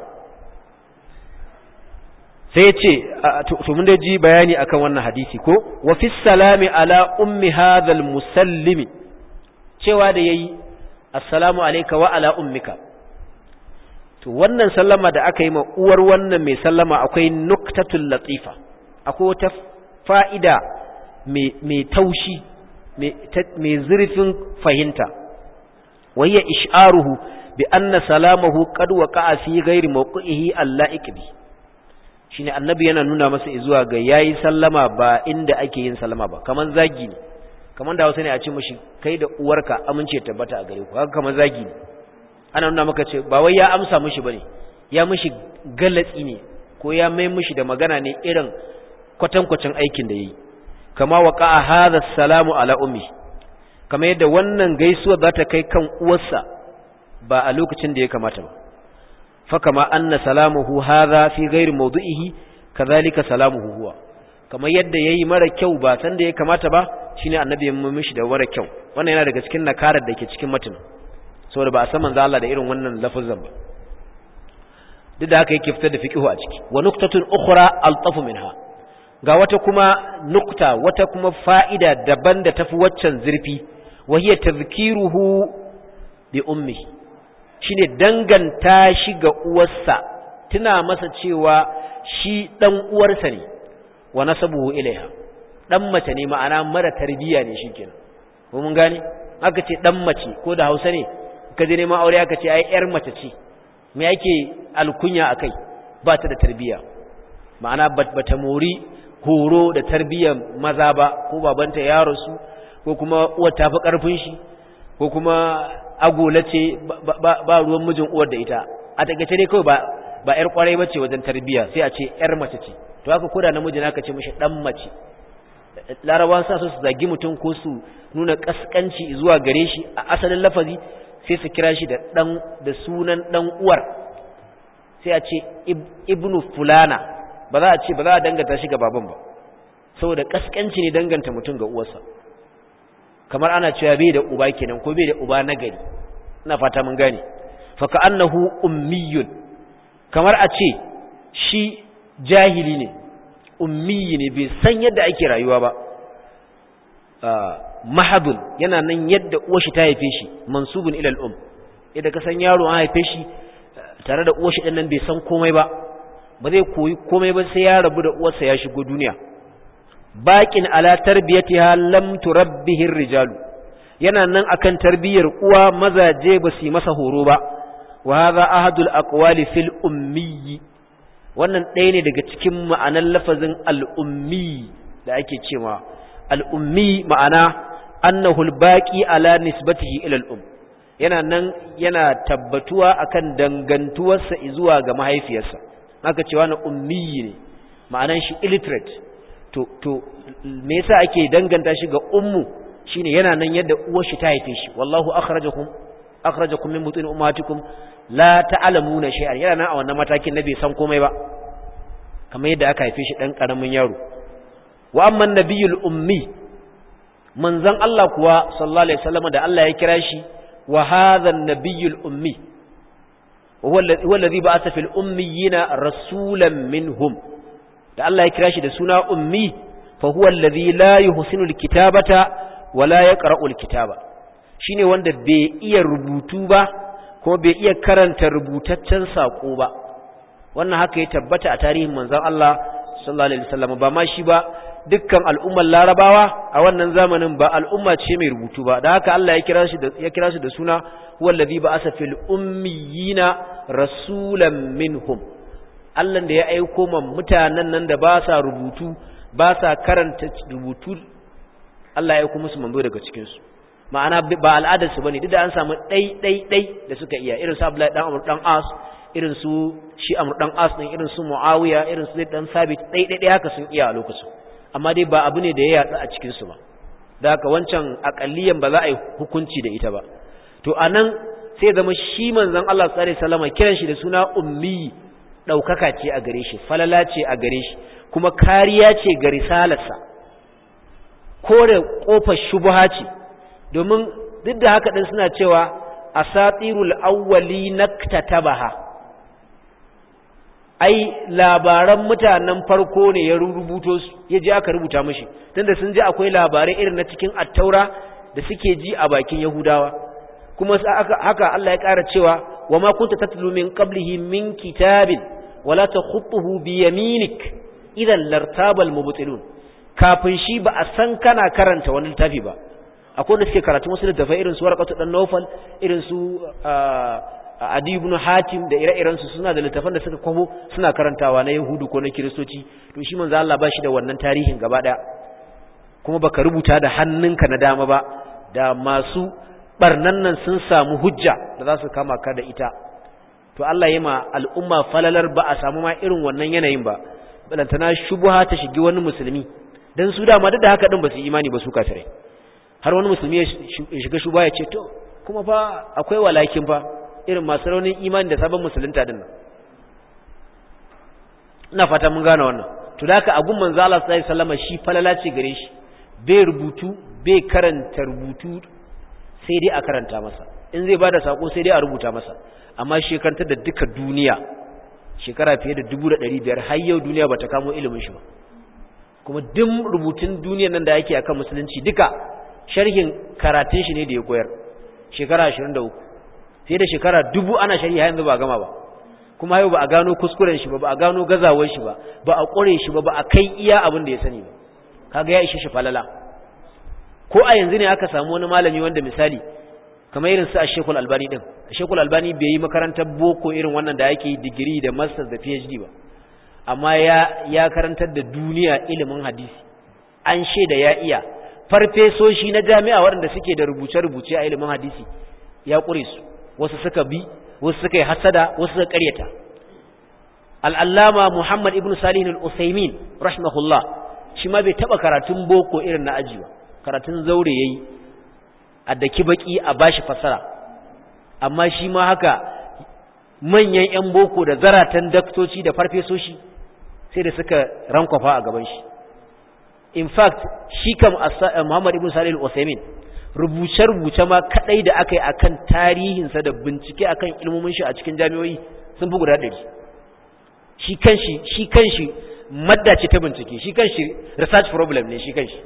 sai ya ce to mun da ji bayani akan wannan hadisi ko wa fi salami ala ummi hadhal musallimi cewa da yayi assalamu alayka wa ala ummika to wannan sallama da aka yi ma uwar wannan mai sallama akwai nuktatul latifa akwai wata fa'ida mai taushi mai zurfin fahimta wayya ish'aruhu bi anna salamahu qad waqa'a fi ghairi mawqihi alla'iq bi shine annabi yana nuna masa zuwa ga yayi sallama ba inda ake yin sallama ba kaman zagi ne kaman da Hausa ne a ce mishi kai da uwarka amince tabbata a gare ku haka kaman zagi ne ana nuna maka ce ba wai ya amsa mishi bane ya mishi galatsi ne ko ya mai mishi da magana ne irin kwatankwacin aikin da yayi kama waqa'a hadha salamu ala ummi kama yadda wannan gaisuwa za ta kai kan uwarsa ba a lokacin da ya kamata ba fakama anna salamuhu hadha fi ghairi mawdu'ihi kadhalika salamuhu huwa kamar yadda yayi mara kyau ba san da ya kamata ba shine annabi ya mishi da mara kyau wannan yana daga cikin nakarar da ke cikin matan saboda ba a san manzo Allah da irin wannan lafazan ba duk da haka yake fitar da fiqhu a ciki wa nuqtatun ukhra altafu minha ga wata kuma nukta wata kuma fa'ida daban da tafi waccan zurfi wa hiya tadhkiruhu bi ummihi shine danganta shi ga uwarsa tuna masa cewa shi dan uwarsa ne wa nasabuhu ilaiha dan mace ne ma'ana mara tarbiya ne shikenan ko mun gane aka ce dan mace ko da Hausa ne ka je neman aure aka ce ai yar mace ce me yake alkunya akai ba ta da tarbiya ma'ana bata mori horo da tarbiyyar maza ba ko babanta ya rasu ko kuma uwar ta fi karfin shi ko kuma agola ce ba ruwan mijin uwar da ita a takaice dai kawai ba ba yar kwarai bace wajen tarbiyya sai a ce yar mace ce to haka koda namiji naka ce mishi dan mace larabawa sa su zagi mutum ko su nuna kaskanci zuwa gare shi a asalin lafazi sai su kira shi da dan da sunan dan uwar sai a ce ibnu fulana ba za a ce ba za a danganta shi ga baban ba saboda kaskanci ne danganta mutum ga uwarsa kamar ana cewa bai da uba kenan ko bai da uba nagari ina fata mun gane fa ka annahu ummiyun kamar a ce shi jahili ne ummiyi ne bai san yadda ake rayuwa ba mahadun yana nan yadda uwar shi ta haife shi mansubun ila al-um idan ka san yaro an haife shi tare da uwar shi din nan bai san komai ba ba zai koyi komai ba sai ya rabu da uwarsa ya shigo duniya baƙin ala tarbiyatiha lam turabbihi rijalu yana nan akan tarbiyyar uwa mazaje ba su yi masa horo ba wa hadha ahadul aqwali fil ummi wannan ɗaya ne daga cikin ma'anar lafazin al-ummi da ake cewa al-ummi ma'ana annahu al-baqi ala nisbatihi ila al-um yana nan yana tabbatuwa akan dangantuwarsa zuwa ga mahaifiyarsa aka cewa na ummi ne ma'anan shi illiterate to to me yasa ake danganta shi ga ummu shine yana nan yadda uwar shi ta haife shi wallahu akhrajakum akhrajakum min butun ummatikum la ta'lamuna shay'an yana nan a wannan matakin na bai san komai ba kamar yadda aka haife shi dan karamin yaro wa amma nabiyul ummi manzon Allah kuwa sallallahu alaihi wasallam da Allah ya kira shi wa hadha an-nabiyul ummi huwa alladhi ba'atha fil ummiyina rasulan minhum da Allah ya kira shi da suna ummi fa huwa alladhi la yuhsinu al-kitabata wa la yaqra'u al-kitaba shine wanda bai iya rubutu ba kuma bai iya karanta rubutaccen sako ba wannan haka ya tabbata a tarihin manzon Allah sallallahu alaihi wasallam ba ma shi ba dukkan al'ummar larabawa a wannan zamanin ba al'umma ce mai rubutu ba da haka Allah ya kira shi da ya kira shi da suna wallazi ba'asa fil ummiyina rasulan minhum Allah da ya aiko man mutanen nan da ba sa rubutu ba sa karanta rubutu Allah ya aiko musu manzo daga cikin su ma'ana ba al'adar su bane duk da an samu dai dai dai da suka iya irin su Abdullahi dan Amr dan As irin su shi Amr dan As din irin su Muawiya irin su Zaid dan Sabit dai dai dai haka sun iya a lokacin amma dai ba abu ne da ya yatsa a cikin su ba da haka wancan akalliyan ba za a yi hukunci da ita ba to anan sai zama shi manzon Allah sallallahu alaihi wasallam kiran shi da suna ummi daukaka ce a gare shi falala ce a gare shi kuma kariya ce ga risalarsa kore kofar shubha ce domin duk da haka din suna cewa asatirul awwali naktatabaha ai labaran mutanen farko ne ya rubuto su ya je aka rubuta mishi tunda sun ji akwai labarai irin na cikin attaura da suke ji a bakin yahudawa kuma haka Allah ya ƙara cewa wa ma kunta tatlu min qablihi min kitabin wala takhutuhu bi yaminik idan lartabal mubtilun kafin shi ba a san kana karanta wani littafi ba akwai da suke karatu wasu littafai irin su warqatu dan nawfal irin su adi ibn hatim da ire-iren su suna da littafan da suka kwabo suna karantawa na yahudu ko na kiristoci to shi manzo Allah ba shi da wannan tarihin gaba daya kuma baka rubuta da hannunka na dama ba da masu barnan nan sun samu hujja da za su kama ka da ita to Allah ya ma al'umma falalar ba a samu ma irin wannan yanayin ba balantana shubha ta shigi wani musulmi dan su dama duk da haka din ba su imani ba su kafirai har wani musulmi ya shiga shubha ya ce to kuma fa akwai walakin fa irin masu raunin imani da sabon musulunta din nan ina fata mun gane wannan to da haka agun manzo Allah sallallahu alaihi wasallam shi falala ce gare shi bai rubutu bai karanta rubutu sai dai a karanta masa in zai bada sako sai dai a rubuta masa amma shekarta da duka duniya shekara fiye da 1500 har yau duniya bata kamo ilimin shi ba kuma duk rubutun duniyar nan da yake akan musulunci duka sharhin karatun shi ne da ya koyar shekara 23 sai da shekara dubu ana sharhi har yanzu ba gama ba kuma yau ba a gano kuskuren shi ba ba a gano gazawar shi ba ba a ƙure shi ba ba a kai iya abin da ya sani ba kaga ya ishe shi falala ko a yanzu ne aka samu wani malami wanda misali kamar irin su a shekul albani din a shekul albani bai yi makarantar boko irin wannan da ake digiri da masters da phd ba amma ya ya karantar da duniya ilimin hadisi an shaida ya iya farfesoshi na jami'a waɗanda suke da rubuce-rubuce a ilimin hadisi ya ƙure su wasu suka bi wasu suka yi hasada wasu suka ƙaryata al'allama muhammad ibn salihin al'usaimin rahimahullah shi ma bai taɓa karatun boko irin na aji ba karatun zaure ya yi a daki baki a bashi fasara amma shi ma haka manyan 'yan boko da zaratan daktoci da farfesoshi sai da suka rankwafa a gaban shi in fact shi kam muhammad ibn salih al-usaimin rubuce-rubuce ma kadai da aka yi akan tarihinsa da bincike akan ilmomin shi a cikin jami'o'i sun fi guda ɗari shi kanshi shi kanshi madda ce ta bincike shi kanshi research problem ne shi kanshi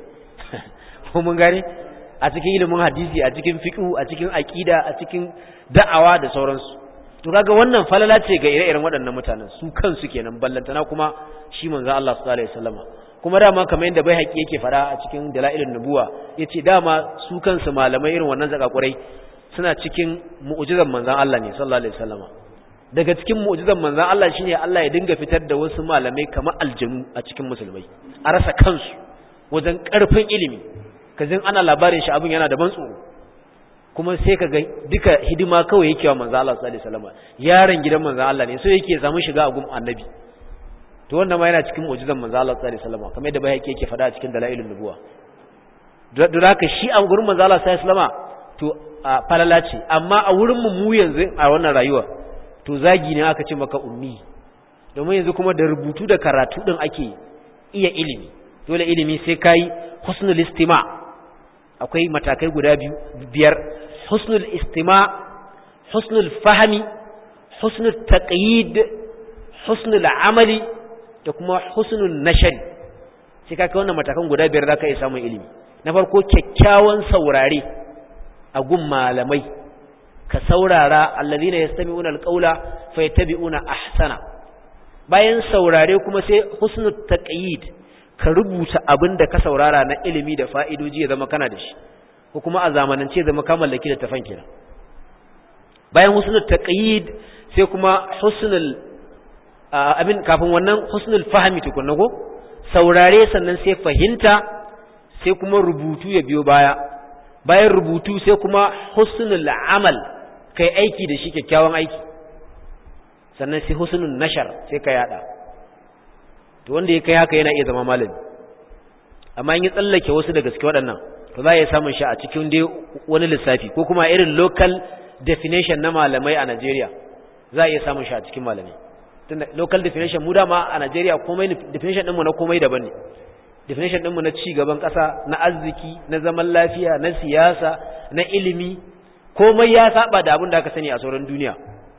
ko mun gane a cikin ilimin hadisi a cikin fiqh a cikin aqida a cikin da'awa da sauransu to kaga wannan falala ce ga ire-iren waɗannan mutanen su kansu kenan ballantana kuma shi manzo Allah sallallahu alaihi wasallama kuma dama kamar yadda bai haƙi yake fara a cikin dalailin nubuwa yace dama su kansu malamai irin wannan zakakurai suna cikin mu'jizan manzon Allah ne sallallahu alaihi wasallama daga cikin mu'jizan manzon Allah shine Allah ya dinga fitar da wasu malamai kamar aljanu a cikin musulmai a rasa kansu wajen ƙarfin ilimi kazin ana labarin shi abin yana da ban tsoro kuma sai ka ga duka hidima kawai yake wa manzo Allah sallallahu alaihi wasallam yaron gidan manzo Allah ne so yake samu shiga a gun annabi to wannan ma yana cikin mu'jizan manzo Allah sallallahu alaihi wasallam kamar yadda bai yake faɗa a cikin dalailun nubuwa don haka shi a gurin manzo Allah sallallahu alaihi wasallam to falala ce amma a wurin mu mu yanzu a wannan rayuwa to zagi ne aka ce maka ummi domin yanzu kuma da rubutu da karatu din ake iya ilimi dole ilimi sai kai husnul istima akwai matakai guda biyu biyar husnul istima husnul fahmi husnul taqyid husnul amali da kuma husnul nashari sai ka kai wannan matakan guda biyar zaka iya samun ilimi na farko kyakkyawan saurare a gun malamai ka saurara allazina yastami'una alqawla fayattabi'una ahsana bayan saurare kuma sai husnul taqyid ka rubuta abin da ka saurara na ilimi da fa'idoji ya zama kana da shi ko kuma a zamanance zama ka mallaki da tafan kenan bayan husnul taqyid sai kuma husnul abin kafin wannan husnul fahmi tukunna ko saurare sannan sai fahimta sai kuma rubutu ya biyo baya bayan rubutu sai kuma husnul amal kai aiki da shi kyakkyawan aiki sannan sai husnul nashar sai ka yada to wanda ya kai haka yana iya zama malami amma in ya tsallake wasu da gaske waɗannan to za a iya samun shi a cikin dai wani lissafi ko kuma irin local definition na malamai a Najeriya za a iya samun shi a cikin malamai tunda local definition mu dama a Najeriya komai definition ɗinmu na komai daban ne definition ɗinmu na ci gaban ƙasa na arziki na zaman lafiya na siyasa na ilimi komai ya saba da abin da aka sani a sauran duniya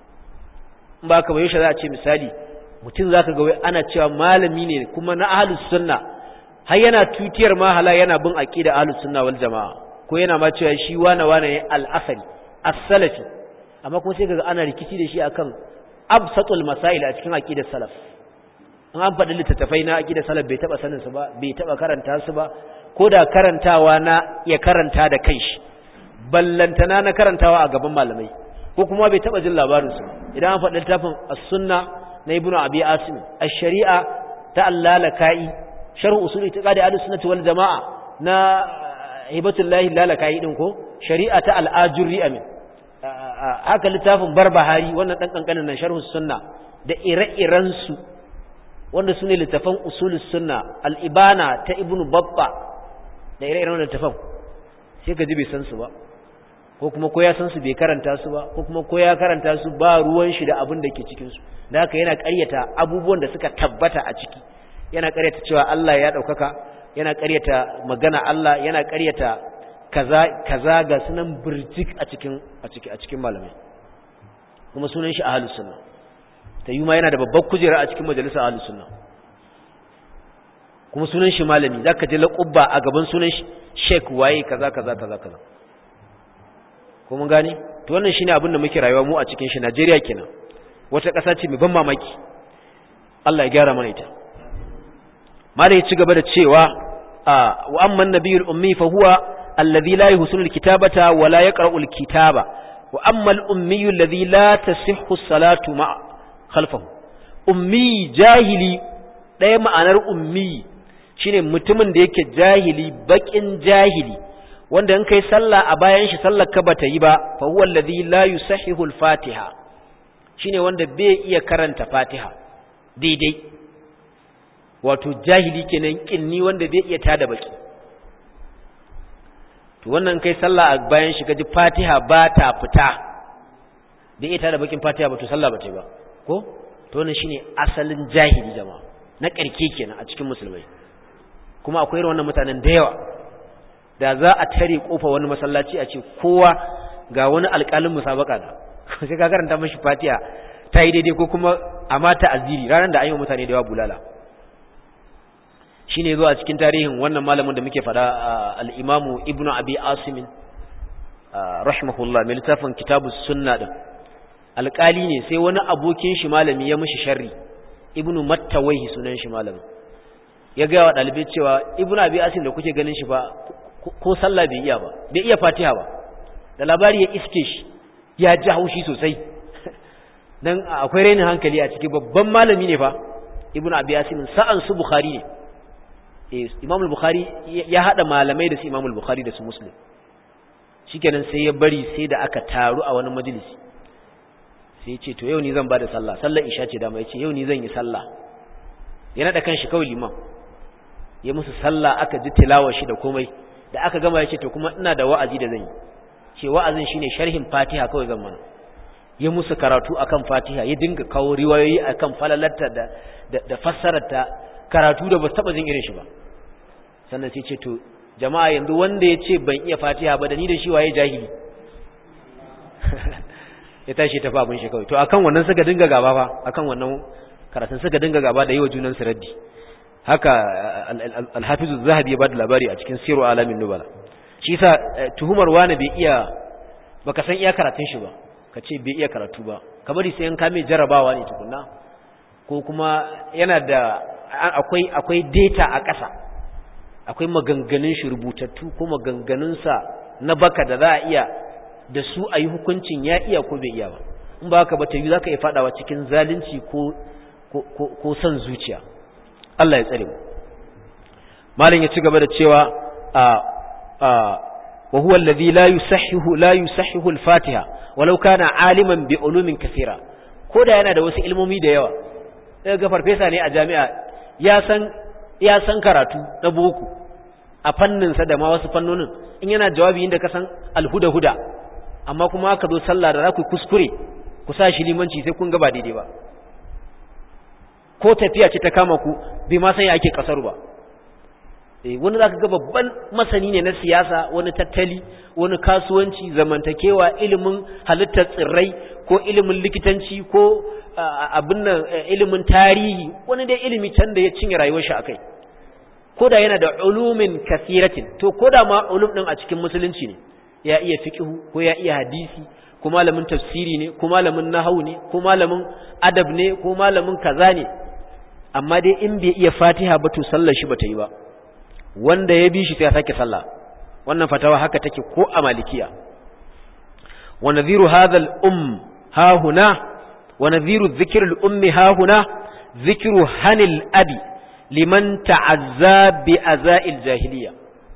in ba ka yaushe za a ce misali mutum za ka ga ana cewa malami ne kuma na ahalus sunna har yana tutiyar mahala yana bin aqida ahlus sunna wal jamaa ko yana ma cewa shi wane wane ne al-asali as-salafi amma kuma sai kaga ana rikici da shi akan absatul masail a cikin aqidar salaf an an faɗi littattafai na aqidar salaf bai taba sanin su ba bai taba karanta su ba ko da karantawa na ya karanta da kanshi ballantana na karantawa a gaban malamai ko kuma bai taba jin labarin su idan an faɗi littafin as-sunna na ibnu abi asim ash-shari'a ta allalaka'i sharh usul itiqadi ahlus sunnah wal jamaa na hibatullahi lalakai din ko shari'a ta al-ajurri amin haka littafin barbahari wannan dan kankanin nan sharh sunna da ire-iren su wanda sune littafan usul sunna al-ibana ta ibnu babba da ire-iren wannan littafan sai ka ji bai san su ba ko kuma ko ya san su bai karanta su ba ko kuma ko ya karanta su ba ruwan shi da abin da ke cikin su da haka yana ƙaryata abubuwan da suka tabbata a ciki yana ƙaryata cewa Allah ya ɗaukaka yana ƙaryata magana Allah yana ƙaryata kaza kaza ga sunan birjik a cikin a cikin a cikin malamai kuma sunan shi ahlus sunna ta yi ma yana da babbar kujera a cikin majalisar ahlus sunna kuma sunan shi malami zaka je laqubba a gaban sunan shi sheik waye kaza kaza kaza kaza ko mun gane to wannan shine abin da muke rayuwa mu a cikin shi Najeriya kenan wata ƙasa ce mai ban mamaki Allah ya gyara mana ita mala ya ci gaba da cewa wa amman nabiyul ummi fa huwa alladhi la yuhsinu alkitabata wa la yaqra'u alkitaba wa amma al-ummi alladhi la tasihhu as-salatu ma khalfahu ummi jahili ɗaya ma'anar ummi shine mutumin da yake jahili bakin jahili wanda in kai sallah a bayan shi sallar ka bata yi ba fa huwa alladhi la yusahihu al-fatiha shine wanda bai iya karanta fatiha daidai wato jahili kenan kinni wanda bai iya tada baki to wannan kai sallah a bayan shi kaji fatiha ba ta fita bai iya tada bakin fatiha ba to sallah ba ta yi ba ko to wannan shine asalin jahili jama'a na karke kenan a cikin musulmai kuma akwai irin wannan mutanen da yawa da za a tare kofa wani masallaci a ce kowa ga wani alƙalin musabaka da sai ka karanta mashi fatiha ta yi daidai ko kuma a mata aziri ranar da an yi mutane da yawa bulala shi ne zuwa cikin tarihin wannan malamin da muke fada al'imamu ibn abi asimin rahimahullah mai littafin kitabu sunna ɗin alƙali ne sai wani abokin shi malami ya mishi sharri ibn mattawaihi sunan shi malamin ya gaya wa ɗalibai cewa ibn abi asim da kuke ganin shi ba ko sallah bai iya ba bai iya fatiha ba da labari ya iske shi ya ji haushi sosai dan akwai rainin hankali a ciki babban malami ne fa ibnu abi yasin sa'an su bukhari ne eh imam al-bukhari ya hada malamai da su imam al-bukhari da su muslim shikenan sai ya bari sai da aka taru a wani majalisi sai ya ce to yau ni zan bada sallah sallar isha ce dama ya ce yau ni zan yi sallah ya nada kanshi kawai liman ya musu sallah aka ji tilawar shi da komai da aka gama ya ce to kuma ina da wa'azi da zan yi ce wa'azin shine sharhin fatiha kawai zan mana ya musu karatu akan fatiha ya dinga kawo riwayoyi akan falalarta da da, da fassararta karatu da ba su taba jin irin shi ba sannan sai ce to jama'a yanzu wanda ya ce ban iya fatiha ba da ni da shi waye jahili ya tashi ta fa abin shi kawai to akan wannan suka dinga gaba fa akan wannan karatun suka dinga gaba da yi wa junan su raddi haka alhafizu zahabi ya bada labari a cikin siru alamin nubala shi sa tuhumar wani bai iya baka san iya karatun shi ba ka ce bai iya karatu ba ka bari sai an kame jarabawa ne tukunna ko kuma yana da akwai akwai data a ƙasa akwai maganganun shi rubutattu ko maganganunsa na baka da za a iya da su a yi hukuncin ya iya ko bai iya ba in ba haka ba ta yi za ka iya faɗawa cikin zalunci ko ko son zuciya Allah ya tsare mu malin ya ci gaba da cewa a a wa huwa alladhi la yusahhihu la yusahhihu al-fatiha walau kana aliman bi ulumin kathira koda yana da wasu ilmomi da yawa daga ga farfesa ne a jami'a ya san ya san karatu na boko a fannin sa da ma wasu fannonin in yana jawabi inda ka san alhuda huda amma kuma aka zo sallah da za ku kuskure ku sa shi limanci sai kun ga ba daidai ba ko tafiya ce ta kama ku bai ma san ya ake kasar ba eh wani zaka ga babban masani ne na siyasa wani tattali wani kasuwanci zamantakewa ilimin halittar tsirrai ko ilimin likitanci ko abin nan ilimin tarihi wani dai ilimi can da ya cinye rayuwar shi akai koda yana da ulumin kasiratin to koda ma ulum din a cikin musulunci ne ya iya fiqhu ko ya iya hadisi ko malamin tafsiri ne ko malamin nahwu ne ko malamin adab ne ko malamin kaza ne amma dai in bai iya fatiha ba to sallar shi bata yi ba wanda ya bi shi sai ya sake sallah wannan fatawa haka take ko a malikiya wa nadhiru hadha al-um ha huna wa nadhiru dhikr al-ummi ha huna dhikru hanil abi liman ta'azza bi azail jahiliya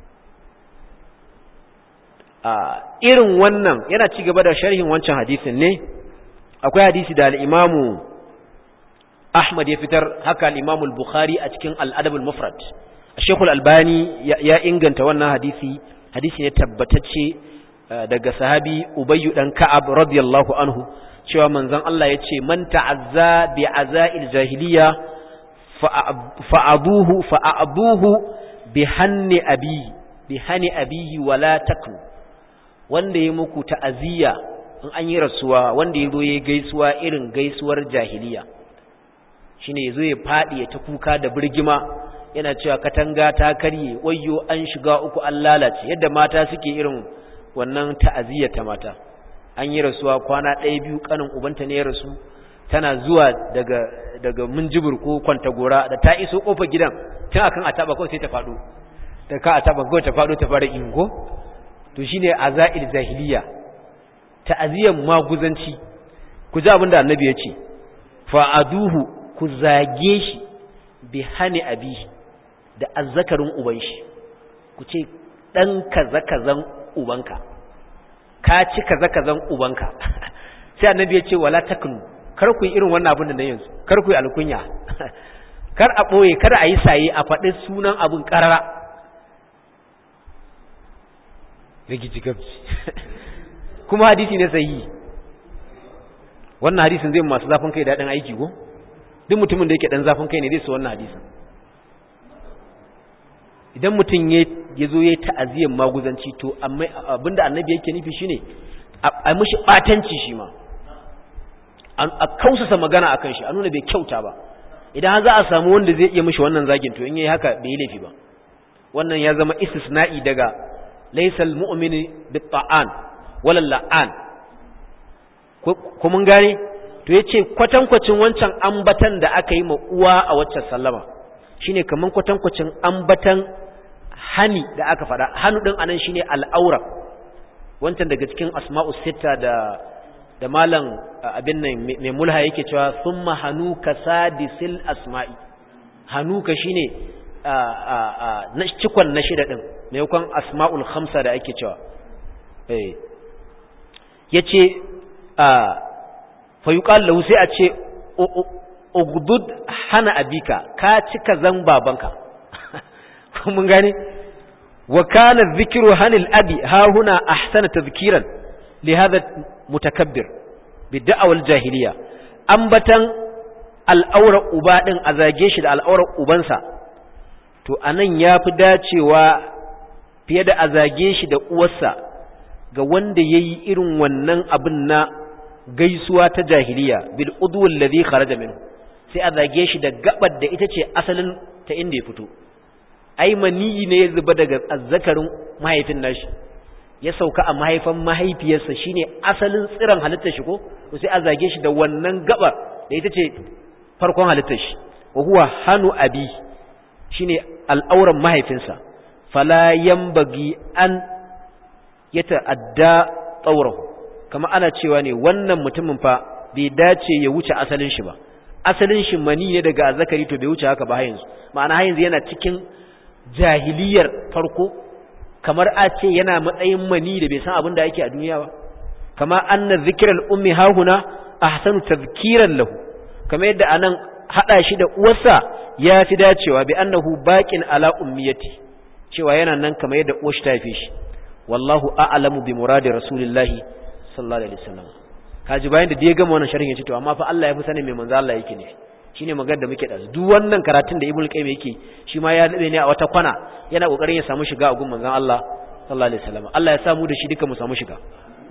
a irin wannan yana ci gaba da sharhin wancan hadisin ne akwai hadisi da al-imamu Ahmad ya fitar haka al-Imam al-Bukhari a cikin al-Adab al-Mufrad Sheikh al-Albani ya inganta wannan hadisi hadisi ne tabbatacce daga sahabi Ubay dan Ka'ab radiyallahu anhu cewa manzon Allah yace man ta'azza bi azail jahiliya fa'abuhu fa'abuhu bi hanni abi bi hani abihi wala taknu wanda ya muku ta'aziyya in an yi rasuwa wanda ya zo ya gaisuwa irin gaisuwar jahiliya shine yazo ya fadi ya ta kuka da birgima yana cewa katanga ta karye wayyo an shiga uku an lalace yadda mata suke irin wannan ta'aziyya ta mata an yi rasuwa kwana ɗaya biyu kanin ubanta ne ya rasu tana zuwa daga daga munjibir ko kwantagora da ta iso kofar gidan tun akan ataba kawai sai ta fado da ka ataba kawai ta fado ta fara ingo to shine azail jahiliya ta'aziyan maguzanci ku ji abin da annabi ya ce fa'aduhu ku zage shi bi hani abi da azzakarin uban shi ku ce dan kaza-kazan ubanka ka ci kaza-kazan ubanka sai annabi ya ce wala taknu kar ku yi irin wannan abin da na yanzu kar ku yi alkunya kar a ɓoye kar a yi saye a faɗi sunan abin ƙarara rigici gabci kuma hadisi ne sahihi wannan hadisin zai masu zafin kai daɗin aiki ko duk mutumin da yake ɗan zafin kai ne zai su wannan hadisin idan mutum ya zo ya yi ta'aziyyar maguzanci to abinda annabi yake nufi shine a mishi ɓatanci shi ma a kausasa magana akan shi a nuna bai kyauta ba idan za a samu wanda zai iya mishi wannan zagin to in yayi haka bai yi laifi ba wannan ya zama istisna'i daga laysal mu'mini bit-ta'an wala la'an ko mun gane to yace kwatankwacin wancan ambatan da aka yi ma uwa a waccan sallama shine kaman kwatankwacin ambatan hani da aka fada hanu din anan shine al'aura wancan daga cikin asma'us sitta da da malam abin nan mai mulha yake cewa thumma hanuka sadisil asma'i hanuka shine na cikon na shida din maimakon asma'ul khamsa da ake cewa eh yace a fa yuqal lahu sai a ce ugdud hana abika ka cika zan babanka mun gane wa kana dhikru hanil abi ha huna ahsana tadhkiran li hadha mutakabbir bid'a wal jahiliya ambatan al'aura uba din a zage shi da al'aurar ubansa to anan yafi dacewa fiye da a zage shi da uwarsa ga wanda yayi irin wannan abin na gaisuwa ta jahiliya bil udwul ladhi kharaja minhu sai a zage shi da gabar da ita ce asalin ta inda ya fito ai maniyi ne ya zuba daga azzakarin mahaifin nashi ya sauka a mahaifan mahaifiyarsa shine asalin tsiran halittar shi ko to sai a zage shi da wannan gabar da ita ce farkon halittar shi wa huwa hanu abi shine al'auran mahaifinsa fala yambagi an yata'adda tsaurahu kama ana cewa ne wannan mutumin fa bai dace ya wuce asalin shi ba asalin shi mani ne daga azzakari to bai wuce haka ba yanzu ma'ana yanzu yana cikin jahiliyar farko kamar a ce yana matsayin mani da bai san abin da yake a duniya ba kama anna zikral ummi hahuna ahsanu tadhkiran lahu kamar yadda anan hada shi da uwarsa ya fi dacewa bi annahu baqin ala ummiyati cewa yana nan kamar yadda uwar shi ta haife shi wallahu a'lamu bi muradi rasulillahi sallallahu alaihi wasallam kaji bayan da ya gama wannan sharhin ya ce to amma fa Allah ya fi sanin me manzo Allah yake ne shine magana da muke da duk wannan karatun da Ibn Qayyim yake shi ma ya dabe ne a wata kwana yana kokarin ya samu shiga a gun manzon Allah sallallahu alaihi wasallam Allah ya samu da shi duka mu samu shiga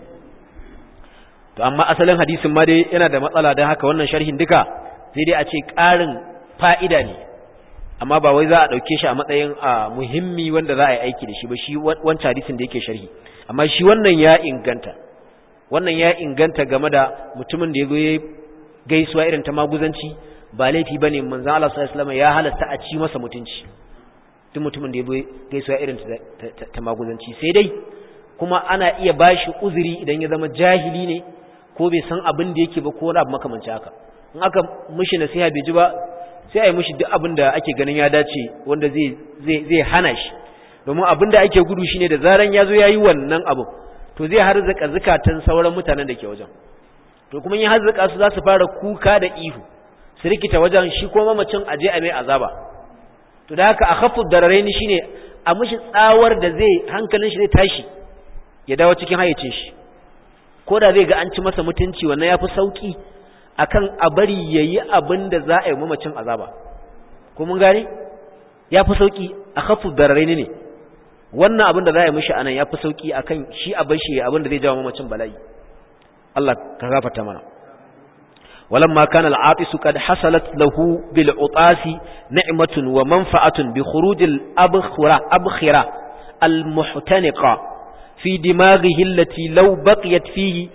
to amma asalin hadisin ma dai yana da matsala dan haka wannan sharhin duka sai dai a ce ƙarin fa'ida ne amma ba wai za a dauke shi a matsayin muhimmi wanda za a yi aiki da shi ba shi wancan hadisin da yake sharhi amma shi wannan ya inganta wannan ya inganta game da mutumin da ya zo ya gaisuwa irin ta maguzanci ba laifi bane manzo Allah sallallahu alaihi wasallam ya halasta a ci masa mutunci duk mutumin da ya zo gaisuwa irin ta maguzanci sai dai kuma ana iya bashi uzuri idan ya zama jahili ne ko bai san abin da yake ba ko wani abu makamanci haka in aka mishi nasiha bai ji ba sai a yi mishi duk abin da ake ganin ya dace wanda zai zai zai hana shi domin abin da ake gudu shine da zaran ya zo ya yi wannan abu to zai harzaka zukatan sauran mutanen da ke wajen to kuma yin harzaka su za su fara kuka da ihu su rikita wajen shi ko mamacin aje a mai azaba to da haka a khaffu dararaini shine a mishi tsawar da zai hankalin shi zai tashi ya dawo cikin hayyacin shi ko da zai ga an ci masa mutunci wannan yafi sauki akan a bari yayi abin da za a yi mamacin azaba ko mun gane yafi sauki a khaffu dararaini ne wannan abin da za a yi mishi anan yafi sauki akan shi a bar shi abin da zai jawo mamacin bala'i Allah ka gafarta mana ولما كان العاطس قد حصلت له بالعطاس نعمة ومنفعة بخروج الأبخرة أبخرة المحتنقة في دماغه التي لو بقيت فيه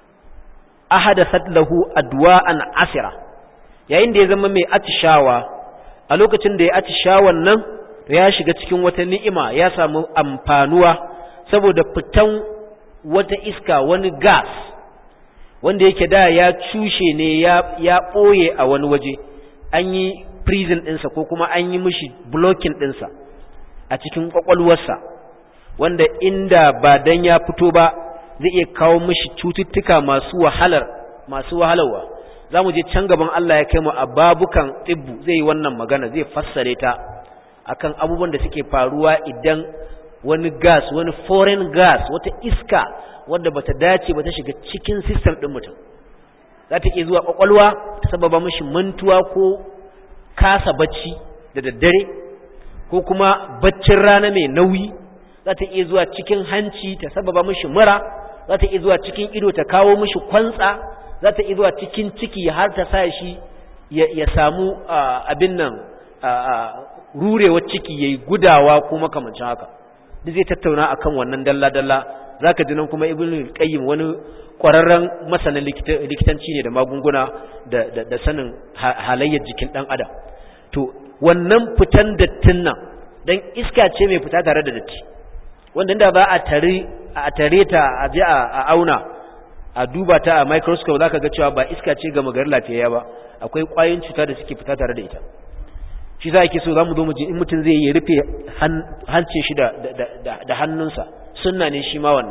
أحدثت له أدواء عسرة yayin da ya zama mai atishawa a lokacin da ya atishawan nan ya shiga cikin wata ni'ima ya samu amfanuwa saboda fitan wata iska wani gas wanda yake da ya cushe ne ya ɓoye a wani waje an yi prison ɗinsa ko kuma an yi mishi blocking ɗinsa a cikin ƙwaƙwalwarsa wanda inda ba dan ya fito ba zai iya kawo mishi cututtuka masu wahalar masu wahalarwa za mu je can gaban Allah ya kai mu a babukan tsibbu zai yi wannan magana zai fassare ta akan abubuwan da suke faruwa idan wani gas wani foreign gas wata iska wadda bata dace ba ta shiga cikin system din mutum za ta iya zuwa kwakwalwa ta sababa mishi mantuwa ko kasa bacci da daddare ko kuma baccin rana mai nauyi za ta iya zuwa cikin hanci ta sababa mishi mura za ta iya zuwa cikin ido ta kawo mishi kwantsa za ta iya zuwa cikin ciki har ta sa shi ya samu abin nan rurewar ciki yayi gudawa ko makamancin haka duk zai tattauna akan wannan dalla-dalla zaka ji nan kuma ibnu qayyim wani kwararren masanin likitanci ne da magunguna da da sanin halayyar jikin dan adam to wannan fitan dattin nan dan iska ce mai fita tare da datti wanda inda ba a tare a tare ta a je a auna a duba ta a microscope zaka ga cewa ba iska ce ga magarin lafiyayya ba akwai kwayoyin cuta da suke fita tare da ita shi za ki so za mu zo mu ji in mutum zai yi rufe hancin shi da hannunsa sunna ne shi ma wannan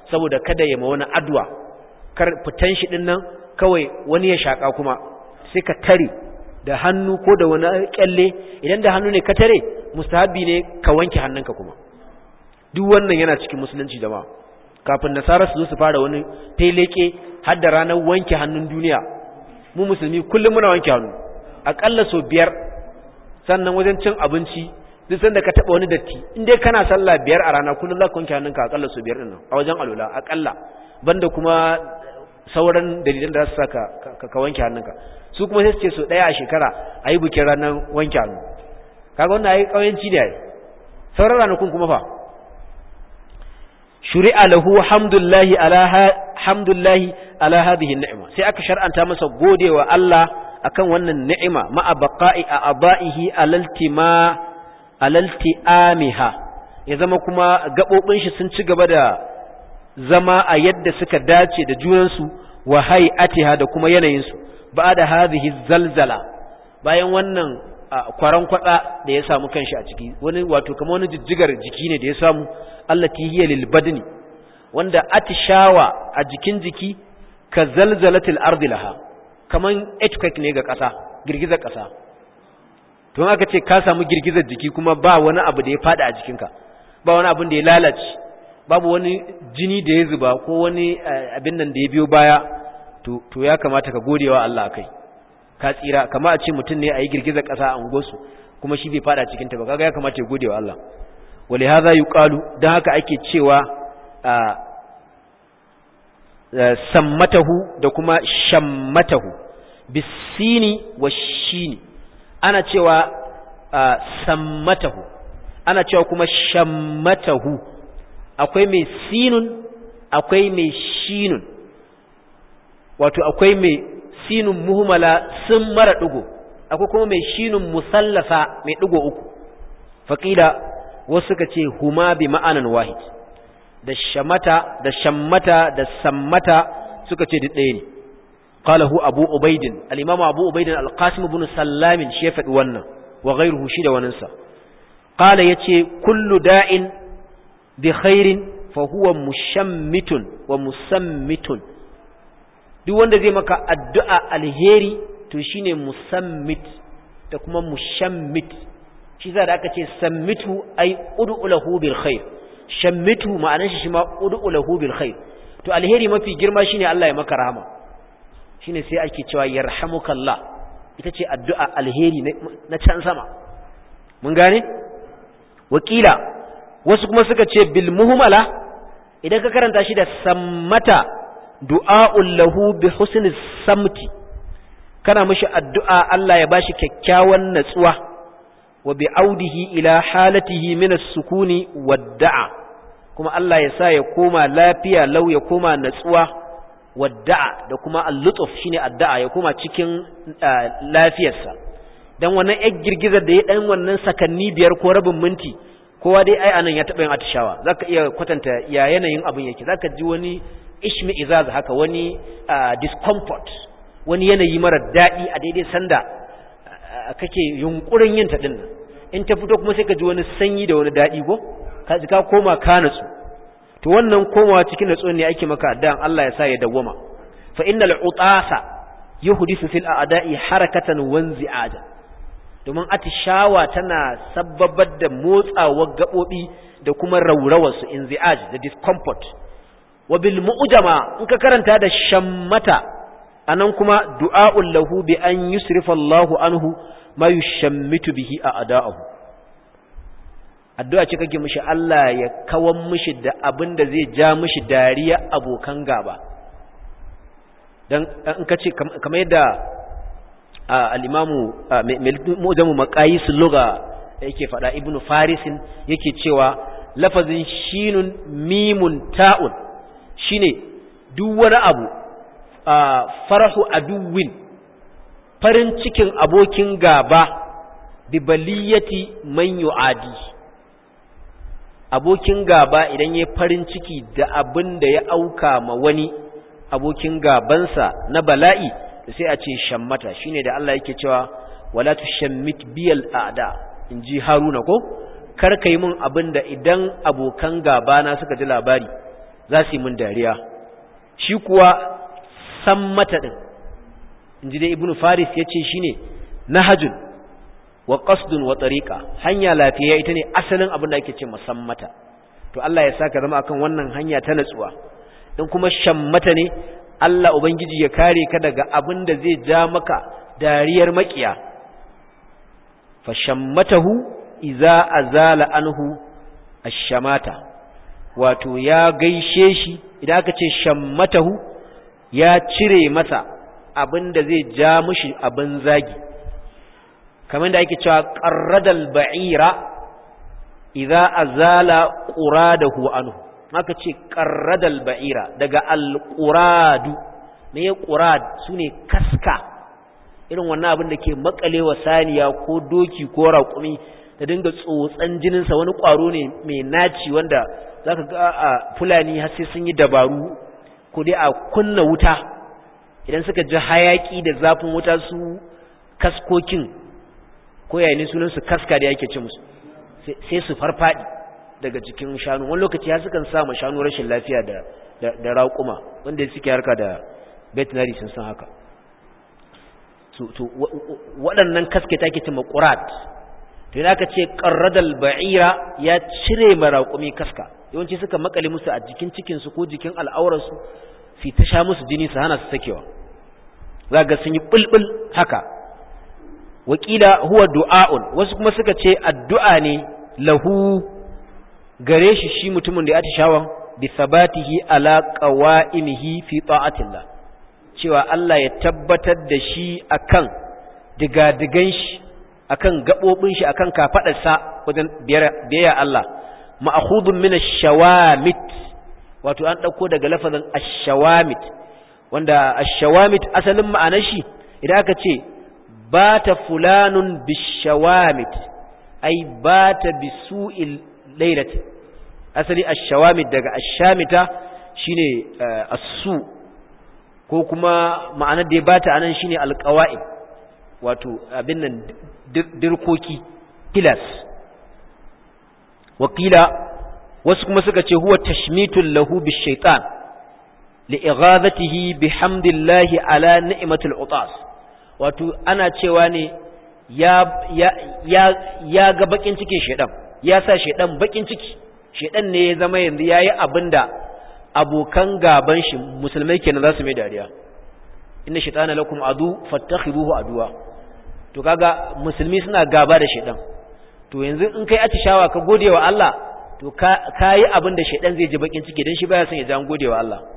saboda kada ya ma wani adwa kar fitan shi din nan kawai wani ya shaka kuma sai ka tare da hannu ko da wani kyalle idan da hannu ne ka tare mustahabi ne ka wanke hannunka kuma duk wannan yana cikin musulunci jama'a kafin nasara su zo su fara wani feleke har da ranar wanke hannun duniya mu musulmi kullum muna wanke hannu akalla sau biyar sannan wajen cin abinci duk sanda ka taba wani datti in dai kana sallah biyar a rana kullum za ka wanke hannunka akalla sau biyar din nan a wajen alula akalla banda kuma sauran dalilan da za su saka ka wanke hannunka su kuma sai su ce so daya a shekara a yi bikin ranar wanke hannu kaga wannan ayi kauyanci ne ai sauran ranakun kuma fa shuri'a lahu hamdullahi ala hamdullahi ala hadhihi ni'ma sai aka shar'anta masa godewa Allah akan wannan ni'ima ma'a baqa'i a abaihi alaltima alaltiamiha ya zama kuma gabobin shi sun ci gaba da zama a yadda suka dace da junansu wa hay'atiha da kuma yanayin su ba'da hadhihi zalzala bayan wannan kwaran kwada da ya samu kanshi a ciki wani wato kamar wani jijjigar jiki ne da ya samu allati hiya lil badni wanda atishawa a jikin jiki ka zalzalatil ardi laha kaman earthquake ne ga ƙasa girgizar ƙasa to aka ce ka samu girgizar jiki kuma ba wani abu da ya fada a jikinka ba wani abu da ya lalace babu wani jini da ya zuba ko wani abin nan da ya biyo baya to to ya kamata ka godewa Allah akai ka tsira kama a ce mutum ne a yi girgizar ƙasa a ungosu kuma shi bai fada cikin ta ba kaga ya kamata ya godewa Allah ولهذا يقال dan haka ake cewa sammatahu da kuma shammatahu bisini wa shini ana cewa sammatahu ana cewa kuma shammatahu akwai mai sinun akwai mai shinun wato akwai mai sinun muhimmala sun mara ɗigo akwai kuma mai shinun musallasa mai ɗigo uku faƙila wasu suka ce huma bi ma'anan wahid da shamata da shammata da sammata suka ce duk ɗaya ne qalahu abu ubaidin al-imam abu ubaidin al-qasim ibn sallam shi ya faɗi wannan wa ghayruhu shi da wannan sa qala yace kullu da'in bi khairin fa huwa mushammitun wa musammitun duk wanda zai maka addu'a alheri to shine musammit da kuma mushammit shi za da aka ce sammitu ai ud'u lahu bil khair shammitu ma'anar shi ma ud'u lahu bil khair to alheri mafi girma shine Allah ya maka rahama shine sai ake cewa yarhamukallah ita ce addu'a alheri na can sama mun gane wakila wasu kuma suka ce bil muhmala idan ka karanta shi da sammata du'a'ul lahu bi husnis samti kana mishi addu'a Allah ya bashi kyakkyawan natsuwa wa bi audihi ila halatihi min as-sukuni wad-da'a kuma Allah ya sa ya koma lafiya lau ya koma natsuwa wadda'a da kuma al-lutuf shine addu'a ya koma cikin lafiyarsa dan wannan yar girgizar da ya dan wannan sakanni biyar ko rabin minti kowa dai ai anan ya taba yin atishawa zaka iya kwatanta ya yanayin abin yake zaka ji wani ishmi izaz haka wani discomfort wani yanayi mara daɗi a daidai sanda kake yunkurin yin ta dinnan in ta fito kuma sai ka ji wani sanyi da wani daɗi ko ka ji ka koma ka natsu to wannan komawa cikin natsuwa ne ake maka dan Allah ya sa ya dawwama fa innal utasa yuhdisu fil a'da'i harakatan wanzi'aja domin atishawa tana sabbabar da motsawar gabobi da kuma rawrawar su inzi'aj da discomfort wa bil mu'jama in ka karanta da shammata anan kuma du'a'ul lahu bi an yusrifa Allahu anhu ma yushammitu bihi a'da'ahu addu'a ce kake mishi Allah ya kawan mishi da abin da zai ja mishi dariya abokan gaba dan in ka ce kamar yadda al-imamu mu'jamu maqayis lugha yake fada ibnu farisin yake cewa lafazin shinun mimun ta'un shine duk wani abu farahu aduwin farin cikin abokin gaba bi baliyati man yu'adi abokin gaba idan ya farin ciki da abin da ya auka ma wani abokin gabansa na bala'i sai a ce shammata shine da Allah yake cewa wala tushammit biyal a'da inji haruna ko kar ka yi mun abin da idan abokan gaba na suka ji labari za su yi mun dariya shi kuwa san mata din inji dai ibnu faris yace shine nahajun wa qasdun wa tariqa hanya lafiya ita ne asalin abin da ake ce musammata to Allah ya saka zama akan wannan hanya ta natsuwa in kuma shammata ne Allah ubangiji ya kare ka daga abin da zai ja maka dariyar makiya fa shammatahu idza azala anhu ash-shamata wato ya gaishe shi idan aka ce shammatahu ya cire masa abin da zai ja mushi abin zagi kamar da ake cewa qarradal ba'ira idza azala quradahu anhu haka ce qarradal ba'ira daga alquradu ne ya qurad sune kaska irin wannan abin da ke makalewa saniya ko doki ko raƙumi da dinga tsotsan jininsa wani ƙwaro ne mai naci wanda zaka ga a fulani har sai sun yi dabaru ko dai a kunna wuta idan suka ji hayaki da zafin wuta su kaskokin ko yayin sunan su kaska da yake ce musu sai su farfadi daga cikin shanu wani lokaci har sukan sa ma shanu rashin lafiya da da raƙuma wanda suke harka da veterinary sun san haka to waɗannan kaske take ce maqurat to idan aka ce qarradal ba'ira ya cire maraƙumi kaska yawanci suka makale musu a jikin cikin su ko jikin al'aurar su fi ta sha musu jini su hana su sakewa zaga sun yi bulbul haka wakila huwa du'a'un wasu kuma suka ce addu'a ne lahu gare shi shi mutumin da ya atishawan bi sabatihi ala qawa'imihi fi ta'atillah cewa Allah ya tabbatar da shi akan digadigan shi akan gabobin shi akan kafadarsa wajen biyayya Allah ma'khudun min ash-shawamit wato an dauko daga lafazin ash-shawamit wanda ash-shawamit asalin ma'anar shi idan aka ce bata fulanun bish-shawamit ai bata bisu'il lailati asali ash-shawamit daga ash-shamita shine as-su ko kuma ma'anar da ya bata anan shine alqawa'id wato abin nan dirkoki pillars wakila wasu kuma suka ce huwa tashmitul lahu bishaitan li'ighadatihi bihamdillahi ala ni'matil utas wato ana cewa ne ya ya ya ya ga bakin cikin shedan ya sa shedan bakin ciki shedan ne ya zama yanzu yayi abinda abokan gaban shi musulmai kenan za su mai dariya inna shaytana lakum adu fattakhiruhu aduwa to kaga musulmi suna gaba da shedan to yanzu in kai atishawa ka gode wa Allah to ka yi abin da shedan zai ji bakin ciki dan shi baya son ya ji an gode wa Allah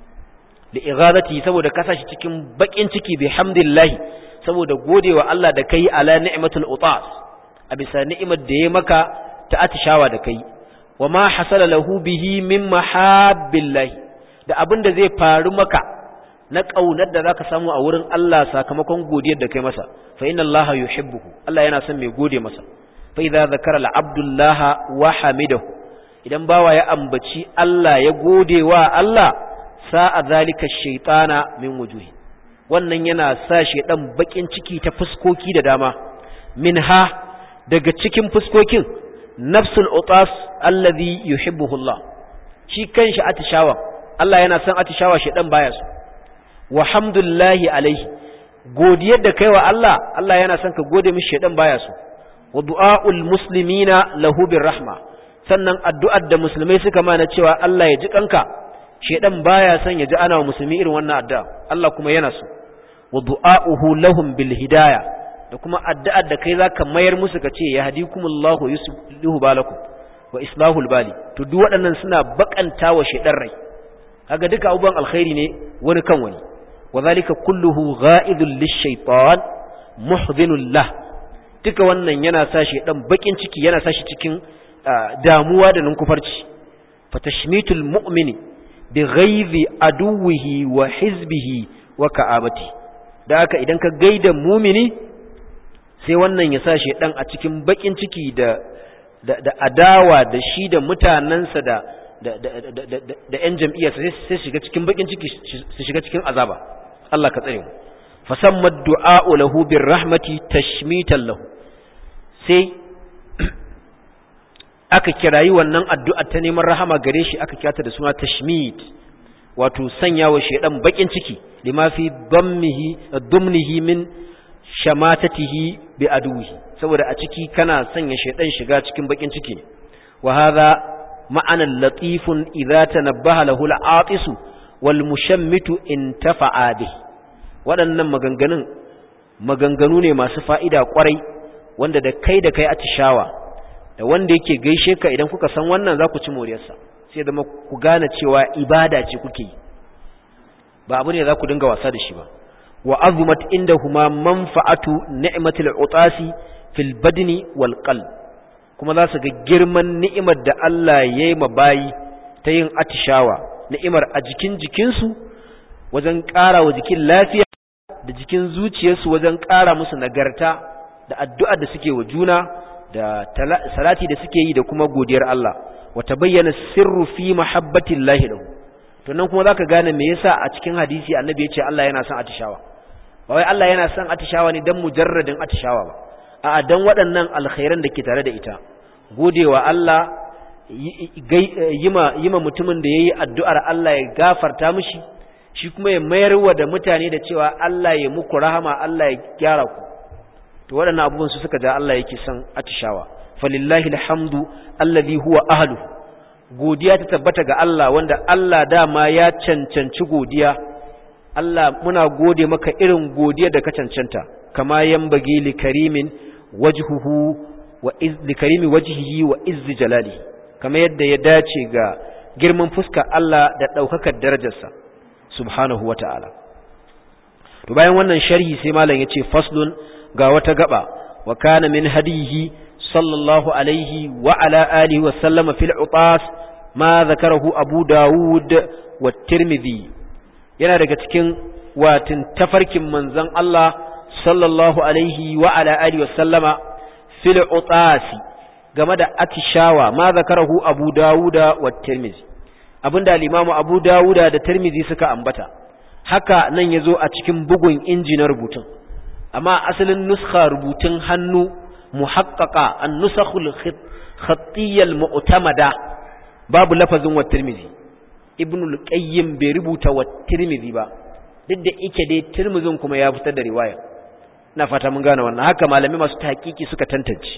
da ighadati saboda ka sashi cikin bakin ciki bihamdillah saboda gode wa Allah da kai ala ni'matul utas a bisa ni'imar da ya maka ta atishawa da kai wa ma hasala lahu bihi min mahabbillah da abin da zai faru maka na kaunar da zaka samu a wurin Allah sakamakon godiyar da kai masa fa inna Allah yuhibbuhu Allah yana son mai gode masa fa idza zakara al-abdullah wa hamidahu idan bawa ya ambaci Allah ya gode wa Allah sa'a zalika shaytana min wujuhi wannan yana sa shedan bakin ciki ta fuskoki da dama minha daga cikin fuskokin nafsul utas alladhi yuhibbuhu Allah shi kanshi atishawa Allah yana son atishawa shedan baya so wa hamdulillahi alaihi godiyar da kaiwa Allah Allah yana son ka gode mishi shedan baya so wa du'aul muslimina lahu birrahma sannan addu'ar da musulmai suka mana cewa Allah ya ji kanka shedan baya son ya ji ana wa musulmi irin wannan addu'a Allah kuma yana so wa du'auhu lahum bil hidayah da kuma addu'ar da kai zaka mayar musu ka ce yahdikumullahu yuslihu balakum wa islahul bali to duk waɗannan suna bakanta wa shedan rai kaga duka abubuwan alkhairi ne wani kan wani وذلك كله غائض للشيطان محضن له duka wannan yana sashi dan bakin ciki yana sashi cikin damuwa da ninkufarci fatashmitul mu'mini bi ghaizi aduwihi wa hizbihi wa ka'abati da haka idan ka gaida mumini sai wannan ya sashi dan a cikin bakin ciki da da adawa da shi da mutanansa da da ‘yan jam'iyyar sai shiga cikin bakin ciki su shiga cikin azaba Allah ka tsare mu fasammad du'a'u lahu bir rahmati tashmitan lahu sai aka kirayi wannan addu'a ta neman rahama gare shi aka kyata da suna tashmid wato sanya wa shaidan bakin ciki lima fi dammihi dumnihi min shamatatihi bi aduhi saboda a ciki kana sanya shaidan shiga cikin bakin ciki wa hadha ma'anan latifun idza tanabbaha lahu al-atisu wal mushammitu intafa'a bi waɗannan maganganun maganganu ne masu fa'ida kwarai wanda da kai da kai atishawa da wanda yake gaishe ka idan kuka san wannan za ku ci moriyarsa sai zama ku gane cewa ibada ce kuke yi ba abu ne za ku dinga wasa da shi ba wa azumat indahuma manfa'atu ni'matil utasi fil badni wal qalb kuma za su ga girman ni'imar da Allah ya yi bayi ta yin atishawa ni'imar a jikin jikinsu wajen ƙara wa jikin lafiya da jikin zuciyarsu wajen ƙara musu nagarta da addu'ar da suke wa juna da salati da suke yi da kuma godiyar Allah wata bayyana sirru fi mahabbatin lahi lahu to nan kuma zaka gane me yasa a cikin hadisi annabi ya ce Allah yana son atishawa ba wai Allah yana son atishawa ne dan mujarradin atishawa ba a'a dan waɗannan alkhairan da ke tare da ita godewa Allah yima yima mutumin da yayi addu'ar Allah ya gafarta mishi shi kuma ya mayarwa da mutane da cewa Allah ya muku rahama Allah ya gyara ku to waɗannan abubuwan su suka ja Allah yake son atishawa falillahi alhamdu alladhi huwa ahlu godiya ta tabbata ga Allah wanda Allah dama ya cancanci godiya Allah muna gode maka irin godiya da ka cancanta kama yambagi li karimin wajhuhu wa iz li karimi wajhihi wa izz jalalihi kama yadda ya dace ga girman fuska Allah da daukakar darajarsa subhanahu wata'ala to bayan wannan sharhi sai malam yace faslun ga wata gaba wa kana min hadihi sallallahu alaihi wa ala alihi wa sallama fil utas ma zakarahu abu dawud wa tirmidhi yana daga cikin watin tafarkin manzon Allah sallallahu alaihi wa ala alihi wa sallama fil utas game da atishawa ma zakarahu abu dawuda wa tirmidhi abinda al-imamu abu dawuda da tirmidhi suka ambata haka nan yazo a cikin bugun inji na rubutun amma asalin nuskha rubutun hannu muhaqqaqa an-nusakhul khattiyya al-mu'tamada babu lafazin wa tirmidhi ibn al-qayyim bai rubuta wa tirmidhi ba duk da yake dai tirmidhin kuma ya fitar da riwaya ina fata mun gane wannan haka malami masu tahqiqi suka tantance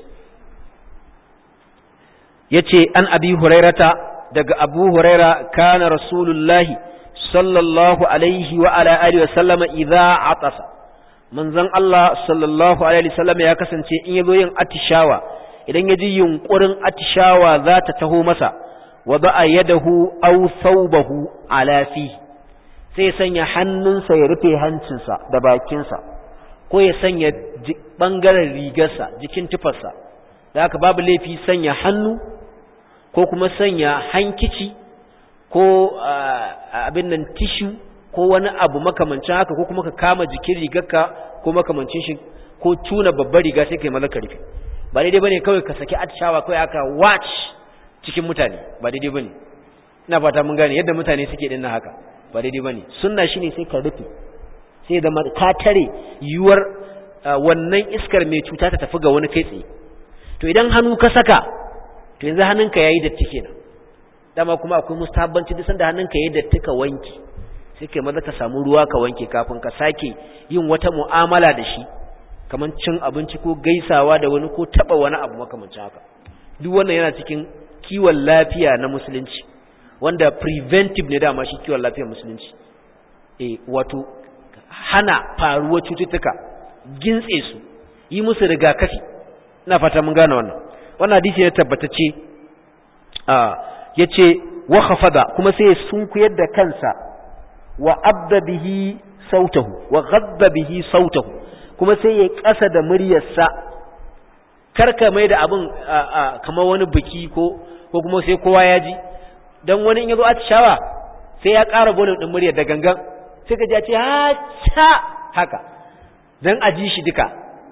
yace an abi hurairata daga abu huraira kana rasulullahi sallallahu alaihi wa ala alihi wa sallama idza atasa manzon Allah sallallahu alaihi wasallam ya kasance in yazo yin atishawa idan ya ji yunkurin atishawa za ta taho masa wa ba'a yadahu aw thawbahu ala fi sai sanya hannunsa ya rufe hancinsa da bakinsa ko ya sanya bangaren rigarsa jikin tufarsa da haka babu laifi sanya hannu ko kuma sanya hankici ko abin nan tishu ko wani abu makamancin haka ko kuma ka kama jikin rigarka ko makamancin shi ko tuna babbar riga sai kai maza ka rufe ba daidai bane kawai ka saki atishawa kawai aka watch cikin mutane ba daidai bane ina fata mun gane yadda mutane suke dinnan haka ba daidai bane sunna shine sai ka rufe sai da ka tare yuwar wannan iskar mai cuta ta tafi ga wani kai tsaye to idan hannu ka saka to yanzu hannunka yayi datti kenan dama kuma akwai mustahabbanci duk sanda hannunka yayi datti ka wanke sai kai maza ka samu ruwa ka wanke kafin ka sake yin wata mu'amala da shi kamar cin abinci ko gaisawa da wani ko taba wani abu makamancin haka duk wannan yana cikin kiwon lafiya na musulunci wanda preventive ne dama shi kiwon lafiyar musulunci eh wato hana faruwar cututtuka gintse su yi musu rigakafi ina fata mun gane wannan wannan hadisi ne tabbatacce a yace wa khafada kuma sai sun kuyar da kansa wa abda bihi sautahu wa ghadda bihi sautahu kuma sai ya kasa da muryarsa karka mai da abin kamar wani biki ko ko kuma sai kowa ya ji dan wani in yazo atishawa sai ya ƙara volume din muryar da gangan sai ka ji ya ce ha haka dan a ji shi duka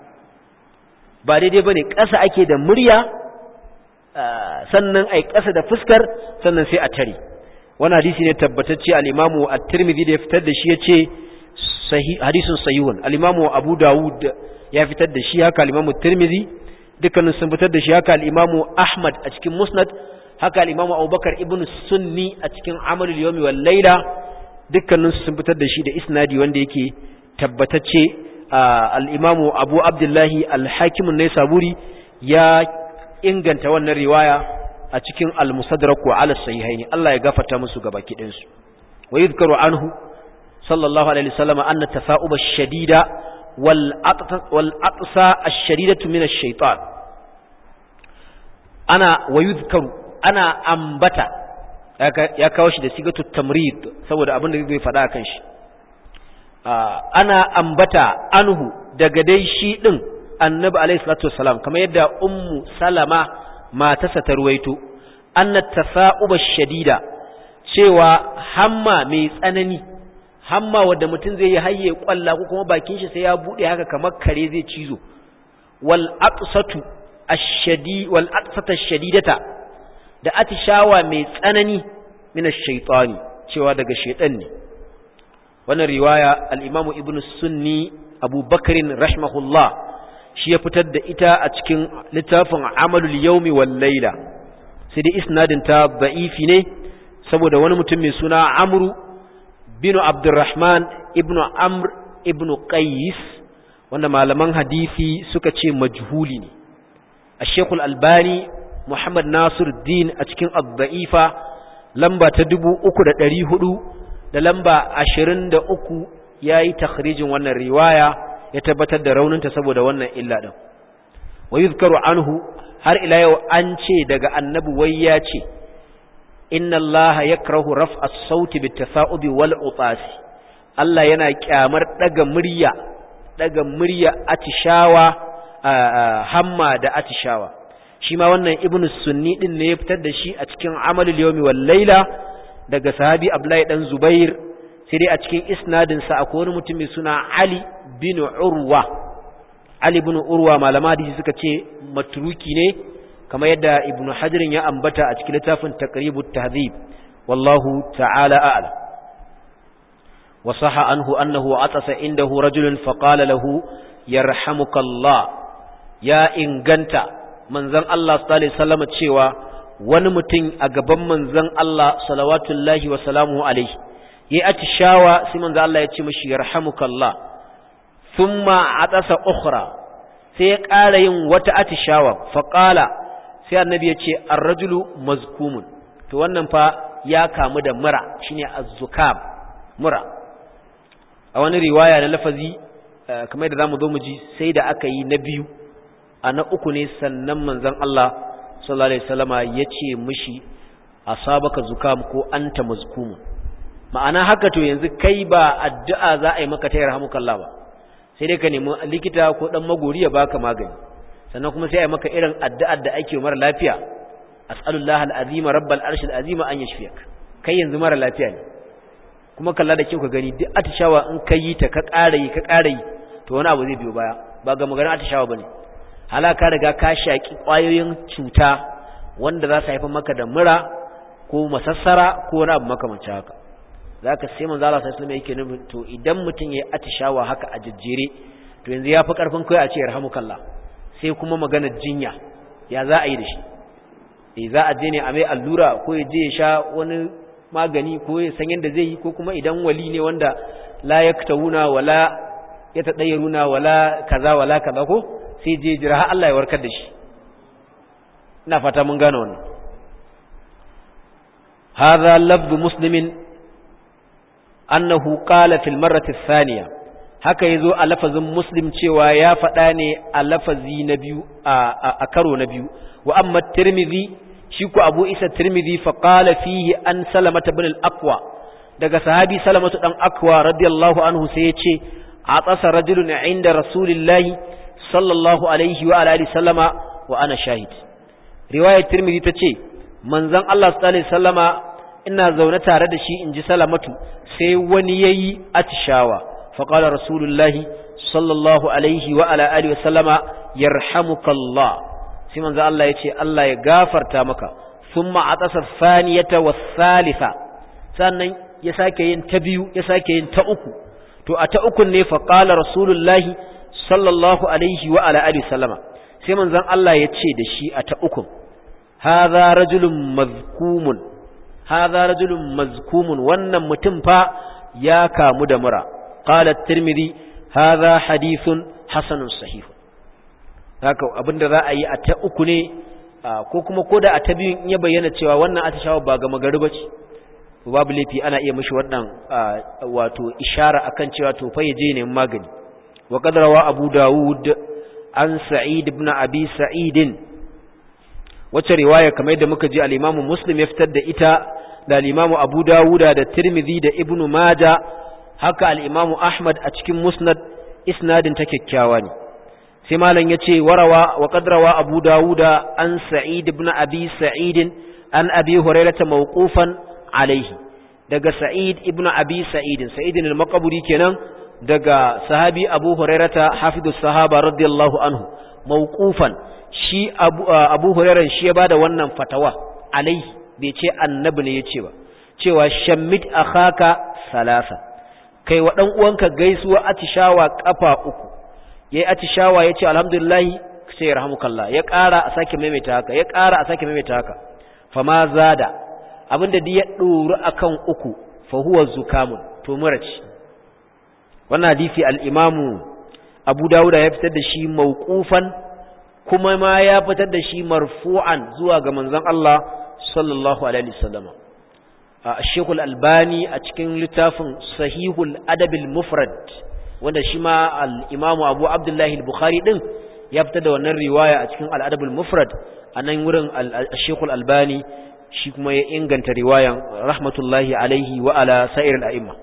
ba daidai bane ƙasa ake da murya sannan ai ƙasa da fuskar sannan sai a tare wannan hadisi ne tabbatacce al-Imamu at-Tirmidhi da ya fitar da shi yace hadisin sahihun al-Imamu Abu Dawud ya fitar da shi haka al-Imamu at-Tirmidhi dukkanin sun fitar da shi haka al-imamu ahmad a cikin musnad haka al-imamu abubakar ibn sunni a cikin amalul yawmi wal laila dukkanin sun fitar da shi da isnadi wanda yake tabbatacce al-imamu abu abdullahi al-hakim an-naisaburi ya inganta wannan riwaya a cikin al-musaddarak wa ala sahihaini Allah ya gafarta musu gabaki ɗayan su wa yuzkaru anhu sallallahu alaihi wasallam anna tafa'uba ash-shadida wal wal aqsa ash-shadidatu min ash-shaytan ana wa yuzkaru ana ambata ya kawo shi da sigatu tamrid saboda abin da zai faɗa kan shi ana ambata anhu daga dai shi din annabi alaihi salatu wassalam kamar yadda ummu salama matarsa ta ruwaito anna tafa'uba shadida cewa hamma mai tsanani hamma wanda mutum zai yi hayye kwalla ko kuma bakin shi sai ya bude haka kamar kare zai cizo wal aqsatu ash-shadi wal aqsata ash-shadidata da atishawa mai tsanani min ash-shaytani cewa daga shaytan ne wannan riwaya al-imamu ibnu sunni abu bakrin rahimahullah shi ya fitar da ita a cikin littafin amalul yaumi wal laila sai dai isnadin ta da'ifi ne saboda wani mutum mai suna amru bin abdurrahman ibnu amr ibnu qais wanda malaman hadisi suka ce majhuli ne ash-shaykhul albani muhammad nasir din a cikin ad-da'ifa lamba ta 3400 da lamba 23 yayi takhrijin wannan riwaya ya tabbatar da rauninta saboda wannan illa din wa yuzkaru anhu har ila yau an ce daga annabi wai ya ce inna allaha yakrahu raf'a as-sauti bit-tafa'ubi wal utasi Allah yana kyamar daga murya daga murya atishawa hamma da atishawa shi ma wannan ibnu sunni din ne ya fitar da shi a cikin amalul yawmi wal laila daga sahabi abdullahi dan zubair sai dai a cikin isnadin sa akwai wani mutum mai suna ali bin urwa ali bin urwa malama hadisi suka ce matruki ne kamar yadda ibnu hajarin ya ambata a cikin littafin taqribut tahdhib wallahu ta'ala a'lam wa sahha anhu annahu atasa indahu rajulun faqala lahu yarhamukallah ya inganta manzon Allah sallallahu alaihi wasallam cewa wani mutum a gaban manzon Allah salawatullahi wa salamuhu alaihi yayi atishawa sai manzon Allah ya ce mishi yarhamukallah thumma atasa ukhra sai ya ƙara yin wata atishawa faqala sai annabi ya ce ar-rajulu mazkumun to wannan fa ya kamu da mura shine az-zukam mura a wani riwaya na lafazi kamar da zamu zo mu ji sai da aka yi na biyu a na uku ne sannan manzon Allah sallallahu alaihi wasallama yace mishi asabaka zukam ko anta mazkumun ma'ana haka to yanzu kai ba addu'a za a yi maka ta yarhamukallah ba sai dai ka nemi likita ko dan magori ya baka magani sannan kuma sai a yi maka irin addu'ar da ake mara lafiya as'alullah al'azima rabbal arshil azima an yashfiyak kai yanzu mara lafiya ne kuma kalla da kyau ka gani duk atishawa in ka yi ta ka ƙara yi ka ƙara yi to wani abu zai biyo baya ba ga maganar atishawa bane halaka riga ka shaki ƙwayoyin cuta wanda za su haifar maka da mura ko masassara ko wani abu makamancin haka zaka sai manzo Allah sallallahu alaihi wasallam yake nufin to idan mutum yayi atishawa haka a jejjere to yanzu ya fi karfin kai a ce yarhamukallah sai kuma maganar jinya ya za a yi da shi eh za a je ne a mai allura ko ya je ya sha wani magani ko ya san yadda zai yi ko kuma idan wali ne wanda la yaktawuna wala yatadayyaruna wala kaza wala kaza ko sai je jira har Allah ya warkar da shi ina fata mun gane wannan hadha lafzu muslimin annahu qala fil marrati thaniya haka yazo a lafazin muslim cewa ya faɗa ne a lafazi na biyu a karo na biyu wa amma tirmidhi shi ku abu isa tirmidhi fa qala fihi an salamata ibn al-aqwa daga sahabi salamatu dan aqwa radiyallahu anhu sai yace atasa rajulun inda rasulillahi sallallahu alaihi wa alihi sallama wa ana shahid riwayat tirmidhi tace manzon Allah sallallahu alaihi sallama ina zaune tare da shi inji salamatu sai wani yayi atishawa fa qala rasulullahi sallallahu alaihi wa ala alihi sallama yarhamukallah sai manzo Allah ya ce Allah ya gafarta maka thumma atasa thaniyata was-salisa sannan ya sake yin ta biyu ya sake yin ta uku to a ta ukun ne fa qala rasulullahi sallallahu alaihi wa ala alihi sallama sai manzon Allah ya ce da shi a ta uku hadha rajulun mazkumun hadha rajulun mazkumun wannan mutum fa ya kamu da mura qala at-tirmidhi hadha hadithun hasanun sahih haka abinda za a yi a ta uku ne ko kuma koda a ta biyun ya bayyana cewa wannan atishawa ba ga magari bace babu laifi ana iya mishi wannan wato ishara akan cewa to fa yaje ne magani wa qadrawa abu daud an sa'id ibn abi sa'id wacce riwaya kamar yadda muka ji al-imamu muslim ya fitar da ita da al-imamu abu dawuda da tirmidhi da ibn maja haka al-imamu ahmad a cikin musnad isnadin ta kyakkyawa ne sai malam yace warawa wa qadrawa abu dawuda an sa'id ibn abi sa'id an abi hurairah mawqufan alaihi daga sa'id ibn abi sa'id sa'id al-maqburi kenan daga sahabi abu hurairata hafidu sahaba radiyallahu anhu mawqufan shi abu, abu hurairan shi ya bada wannan fatawa alaihi bai ce annabi ne yace ba cewa shammit akhaka salasa kai wa dan uwanka gaisuwa atishawa kafa uku yayi atishawa yace alhamdulillah sai yarhamukallah ya ƙara a sake maimaita haka ya ƙara a sake maimaita haka fama zada abinda da ya ɗoru akan uku fa huwa zukamun to mura ce wannan hadisi al-imamu Abu Dawud ya fitar da shi mauqufan kuma ma ya fitar da shi marfu'an zuwa ga manzon Allah sallallahu alaihi wasallam Sheikh al-Albani a cikin littafin Sahihul Adab al-Mufrad wanda shi ma al-Imamu Abu Abdullah al-Bukhari din ya fitar da wannan riwaya a cikin al-Adab al-Mufrad anan wurin Sheikh al-Albani shi kuma ya inganta riwayan rahmatullahi alaihi wa ala sa'ir al-a'imma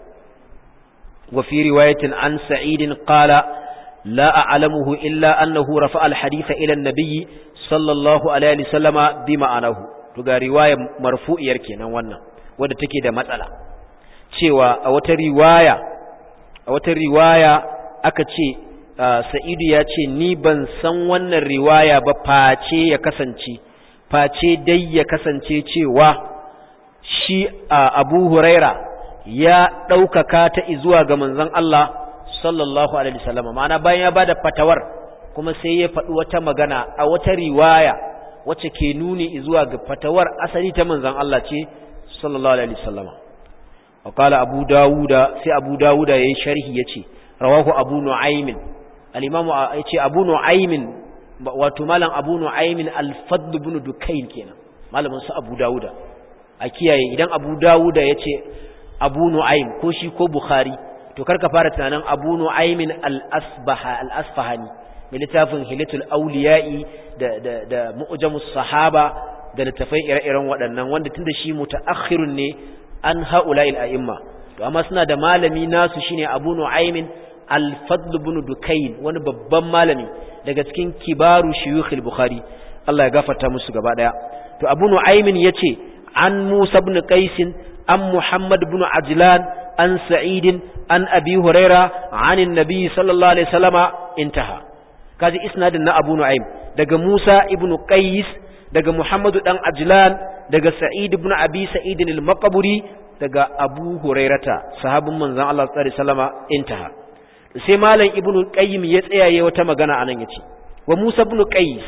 wa fi riwayatin an sa'idin qala la a'lamuhu illa annahu rafa'a al-hadith ila an-nabiy sallallahu alaihi wasallama bi ma'anahu to ga riwaya marfu'iyar kenan wannan wanda take da matsala cewa a wata riwaya a wata riwaya aka ce sa'idu ya ce ni ban san wannan riwaya ba face ya kasance face dai ya kasance cewa shi abu huraira ya ɗaukaka ta zuwa ga manzon Allah sallallahu alaihi wasallam ma'ana bayan ya bada fatawar kuma sai ya faɗi wata magana a wata riwaya wacce ke nuni zuwa ga fatawar asali ta manzon Allah ce sallallahu alaihi wasallam وقال أبو داود سي أبو داود يشرح يتي رواه أبو نعيم الإمام يتي أبو نعيم وتمالا أبو نعيم الفضل بن دكين كينا مالا منسى أبو داود أكيا إذن أبو داود يتي أبو نعيم كوشي كو بخاري to karka fara tunanin Abu Nu'aymin al-Asbaha al-Asfahani mai littafin Hilatul Awliya'i da da da Mu'jamus Sahaba da littafai ire-iren waɗannan wanda tunda shi mutaakhirun ne an ha'ula'il a'imma to amma suna da malami nasu shine Abu Nu'aymin al-Fadl ibn Dukayn wani babban malami daga cikin kibaru shuyukh al-Bukhari Allah ya gafarta musu gaba daya to Abu Nu'aymin yace an Musa ibn Qais an Muhammad ibn Ajlan an Sa'id an Abi Huraira an annabi sallallahu alaihi wasallama intaha kaji isnadin na Abu Nu'aym daga Musa ibn Qais daga Muhammadu dan Ajlan daga Sa'id ibn Abi Sa'id al-Maqburi daga Abu Hurairata sahabin manzon Allah sallallahu alaihi wasallama intaha sai malam Ibn Qayyim ya tsayaye wata magana anan yace wa Musa ibn Qais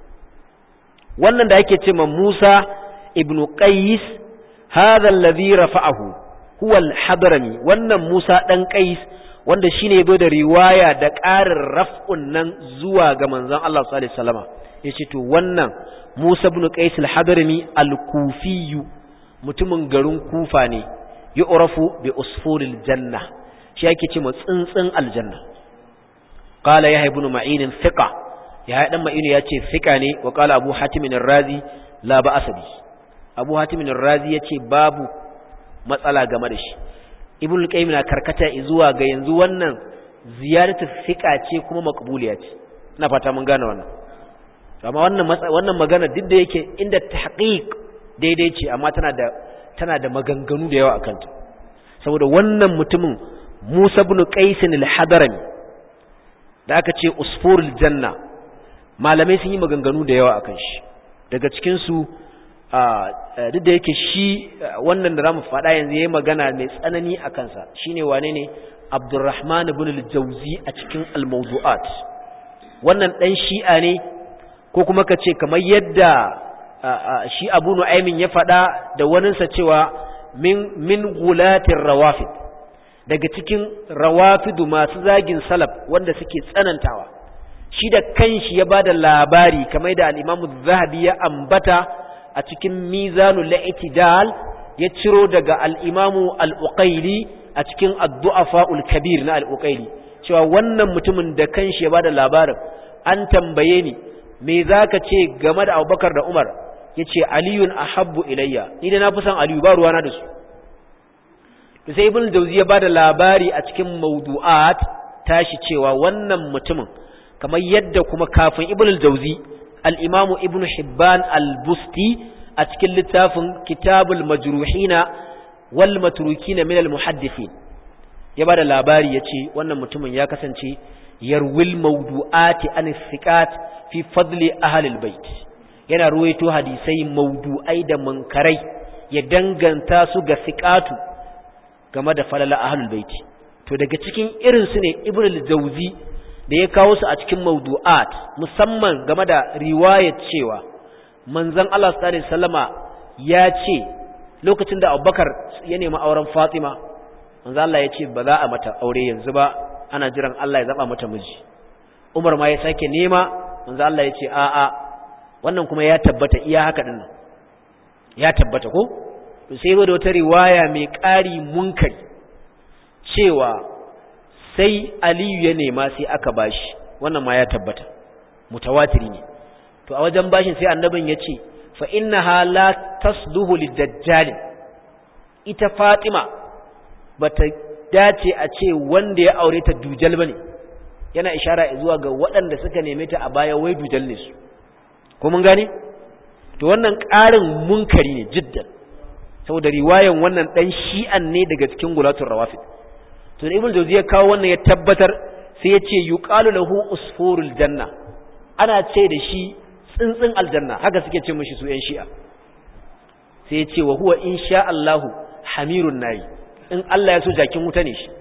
wannan da yake cewa Musa ibn Qais hadha alladhi rafa'ahu huwa al-Hadrami wannan Musa dan Qais wanda shine yazo da riwaya da ƙarin raf'un nan zuwa ga manzon Allah sallallahu alaihi wasallama yace to wannan Musa ibn Qais al-Hadrami al-Kufi mutumin garin Kufa ne yu'rafu bi usfuril janna shi yake cewa tsuntsun aljanna qala yahya ibn ma'in thiqa yahya dan ma'in yace thiqa ne wa qala abu hatim ar-razi la ba'as bi abu hatim ar-razi yace babu matsala game da shi ibn al-qayyim na karkata zuwa ga yanzu wannan ziyaratu thiqa ce kuma maqbuliya ce ina fata mun gane wannan amma wannan wannan magana duk da yake inda tahqiq daidai ce amma tana da tana da maganganu da yawa akan ta saboda wannan mutumin Musa ibn Qais al-Hadrami da aka ce usfurul janna malamai sun yi maganganu da yawa akan shi daga cikin su duk da yake shi wannan da zamu faɗa yanzu yayi magana mai tsanani akan sa shine wane ne abdurrahman ibn al-jawzi a cikin al-mawdu'at wannan dan shi'a ne ko kuma ka ce kamar yadda shi abu nu'aymin ya faɗa da waninsa cewa min min gulatin rawafid daga cikin rawafidu masu zagin salaf wanda suke tsanantawa shi da kanshi ya bada labari kamar da al-imamu zahabi ya ambata a cikin mizanul i'tidal ya ciro daga al-imamu al-uqayli a cikin ad-du'afa'ul kabir na al-uqayli cewa wannan mutumin da kanshi ya bada labarin an tambaye ni me zaka ce game da Abubakar da Umar yace aliyun ahabbu ilayya ni da na fi son aliyu ba ruwana da su to sai ibn jawzi ya bada labari a cikin mawdu'at tashi cewa wannan mutumin kamar yadda kuma kafin ibn jawzi al-imam ibn hibban al-busti a cikin littafin kitabul majruhina wal matrukina min al-muhaddithin ya bada labari yace wannan mutumin ya kasance yarwil mawdu'ati an thiqat fi fadli ahli al-bait yana ruwaito hadisai maudu'ai da munkarai ya danganta su ga siqatu game da falala ahlul baiti to daga cikin irin su ne ibnu al-jawzi da ya kawo su a cikin maudu'at musamman game da riwayat cewa manzon Allah sallallahu alaihi wasallama ya ce lokacin da Abubakar ya nemi auren Fatima manzon Allah ya ce ba za a mata aure yanzu ba ana jiran Allah ya zaba mata miji Umar ma ya sake nema manzon Allah ya ce a'a wannan kuma ya tabbata iya haka din nan ya tabbata ko to sai da wata riwaya mai ƙari munkari cewa sai Aliyu ya nema sai aka bashi wannan ma ya tabbata mutawatiri ne to a wajen bashin sai annabin ya ce fa innaha la tasluhu lidajjal ita Fatima bata dace a ce wanda ya aure ta dujal bane yana ishara zuwa ga waɗanda suka neme ta a baya wai dujal ne su ko mun gane to wannan ƙarin munkari ne jiddan saboda riwayan wannan dan shi'an ne daga cikin gulatul rawafid to ibn jawzi ya kawo wannan ya tabbatar sai ya ce yuqalu lahu usfurul janna ana ce da shi tsintsin aljanna haka suke ce mishi su yan shi'a sai ya ce wa huwa insha Allahu hamirun nayi in Allah ya so jakin wuta ne shi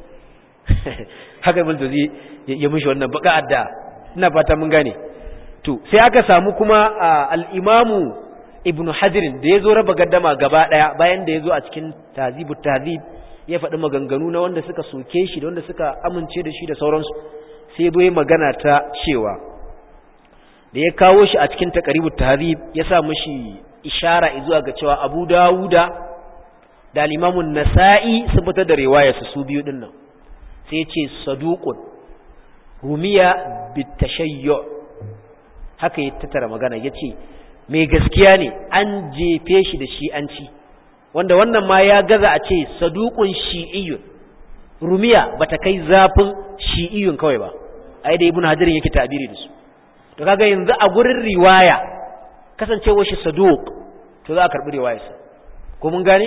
haka ibn jawzi ya mishi wannan baka adda ina fata mun gane to sai aka samu kuma al-imamu ibnu hajirin da ya zo raba gaddama gaba ɗaya bayan da ya zo a cikin tazibu tazib ya faɗi maganganu na wanda suka soke shi da wanda suka amince da shi da sauransu sai bai magana ta cewa da ya kawo shi a cikin taqribu tazib ya sa mishi ishara zuwa ga cewa abu dawuda da al-imamu nasa'i sun fitar da riwaya su su biyu dinnan sai ya ce saduqun rumiya bitashayyu haka ya tattara magana yace mai gaskiya ne an jefe shi da shi'anci wanda wannan ma ya gaza a ce saduqun shi'iyyun rumiya bata kai zafin shi'iyyun kawai ba ai da ibnu hajar yake tabiri da su to kaga yanzu a gurin riwaya kasancewar shi saduq to za a karbi riwayarsa ko mun gane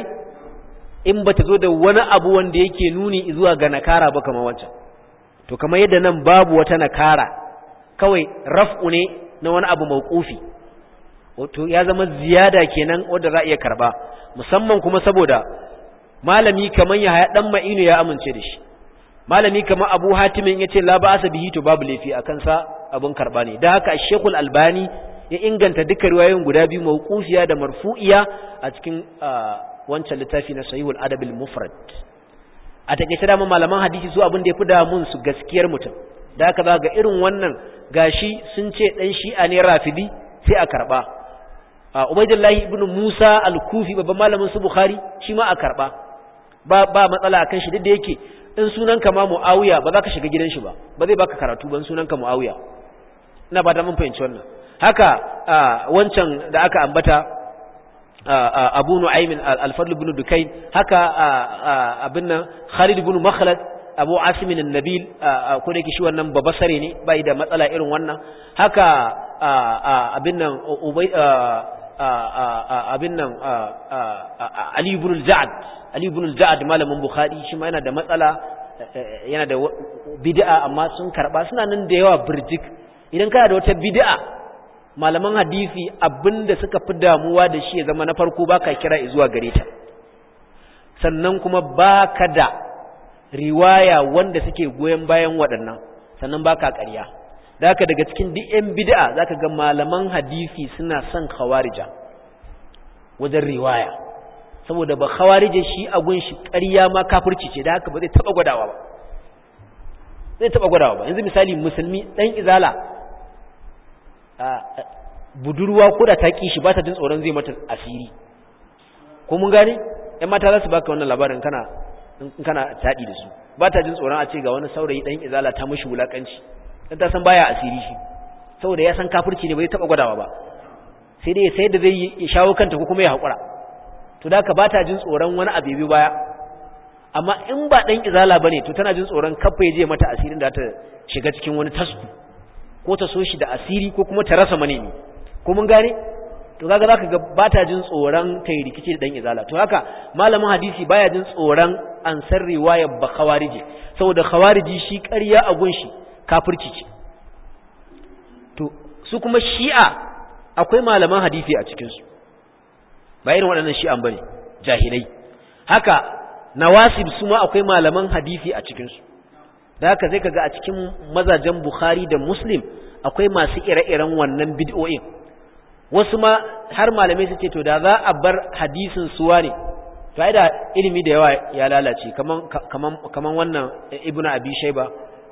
in bata zo da wani abu wanda yake nuni zuwa ga nakara ba kamar wancan to kamar yadda nan babu wata nakara kawai raf'u ne na wani abu mauqufi wato ya zama ziyada kenan wanda za a iya karba musamman kuma saboda malami kaman ya haya dan ma'inu ya amince da shi malami kaman Abu Hatimin yace la ba'asa bihi to babu lafi akan sa abun karba ne dan haka Sheikhul Albani ya inganta duka riwayoyin guda biyu mauqufiya da marfu'iya a cikin wancan littafi na Sahihul Adab al-Mufrad a take da malaman hadisi su abin da yafi da mun su gaskiyar mutum da haka za ga irin wannan gashi sun ce dan shi'a ne rafidi sai a karba Ubaidullahi ibn Musa al-Kufi babban malamin su Bukhari shi ma a karba ba ba matsala akan shi duk da yake in sunanka ma Muawiya ba za ka shiga gidan shi ba ba zai baka karatu ban sunanka Muawiya ina ba da mun fahimci wannan haka wancan da aka ambata Abu Nu'aym al-Fadl ibn Dukayn haka abin nan Khalid ibn Makhlad Abu Asim an-Nabil ko da yake shi wannan babasare ne bai da matsala irin wannan haka abin nan Ubay abin nan Ali ibn al-Ja'd Ali ibn al-Ja'd malamin Bukhari shi ma yana da matsala yana da bid'a amma sun karba suna nan da yawa burjik idan kana da wata bid'a malaman hadisi abinda suka fi damuwa da shi ya zama na farko baka kira zuwa gare ta sannan kuma baka da riwaya wanda suke goyen bayan waɗannan sannan baka ƙarya da haka daga cikin duk yan bid'a zaka ga malaman hadisi suna son khawarija wajen riwaya saboda ba khawarije shi a gun shi ƙarya ma kafirci ce da haka ba zai taba gwadawa ba zai taba gwadawa ba yanzu misali musulmi dan izala budurwa ko da ta kishi ba ta jin tsoron zai mata asiri ko mun gane ƴan mata za su baka wannan labarin kana in kana taɗi da su ba ta jin tsoron a ce ga wani saurayi dan izala ta mishi wulakanci dan ta san baya asiri shi saboda ya san kafirci ne bai taba gwadawa ba sai dai sai da zai ya shawo kanta ko kuma ya haƙura to da ka ba ta jin tsoron wani abu biyu baya amma in ba ɗan izala ba ne to tana jin tsoron kafa ya je mata asirin da ta shiga cikin wani tasku ko ta so shi da asiri ko kuma ta rasa manemi ko mun gane to kaga zaka ga ba ta jin tsoron ta yi rikici da ɗan izala to haka malamin hadisi baya jin tsoron an san riwayar ba khawariji saboda khawariji shi ƙarya a gunshi kafirci ce to su kuma shi'a akwai malaman hadisi a cikinsu ba irin waɗannan shi'an bane jahilai haka nawasib su ma akwai malaman hadisi a cikinsu da haka zai kaga a cikin mazajen bukhari da muslim akwai masu ire-iren wannan bid'o'in wasu ma har malamai su ce to da za a bar hadisin suwa ne to ai da ilimi da yawa ya lalace kaman kaman kaman wannan ibnu abi shayba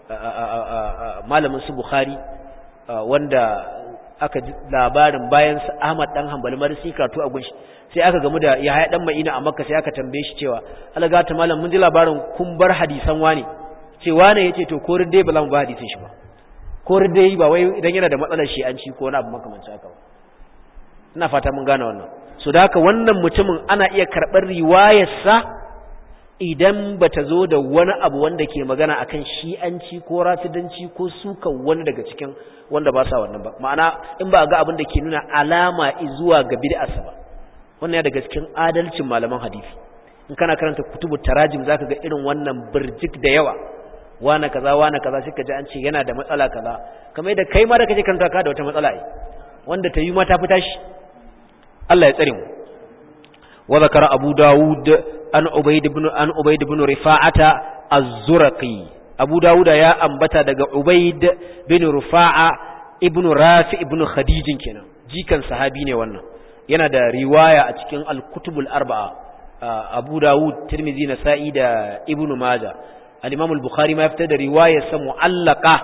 malamin su bukhari wanda aka ji labarin bayan Ahmad dan Hanbali ma sai karatu a gunshi sai aka gamu da Yahaya dan Ma'ina a Makka sai aka tambaye shi cewa alaga ta malam mun ji labarin kun bar hadisan wani ce wane yace to ko dai ba za mu ba hadisin shi ba ko dai ba wai idan yana da matsalar shi an ci ko wani abu makamancin haka ba ina fata mun gane wannan so da haka wannan mutumin ana iya karɓar riwayarsa idan bata zo da wani abu wanda ke magana akan shi'anci ko rafidanci ko suka wani daga cikin wanda ba sa wannan ba ma'ana in ba ga abin da ke nuna alama zuwa ga bid'arsa ba wannan ya daga cikin adalcin malaman hadisi in kana karanta kutubu tarajim zaka ga irin wannan birjik da yawa wana kaza wana kaza sai ka ji an ce yana da matsala kaza kamar yadda kai ma da kake karanta ka da wata matsala ai wanda ta yi ma ta fita shi Allah ya tsare mu wa zakara abu dawud an ubayd ibn an ubayd ibn rifa'ata az-zurqi abu dawuda ya ambata daga ubayd bin rufa'a ibn rafi ibn khadijin kenan jikan sahabi ne wannan yana da riwaya a cikin al-kutubul arba'a abu dawud tirmidhi nasa'i da ibn majah al-imam al-bukhari ma fitar da riwayar sa mu'allaqa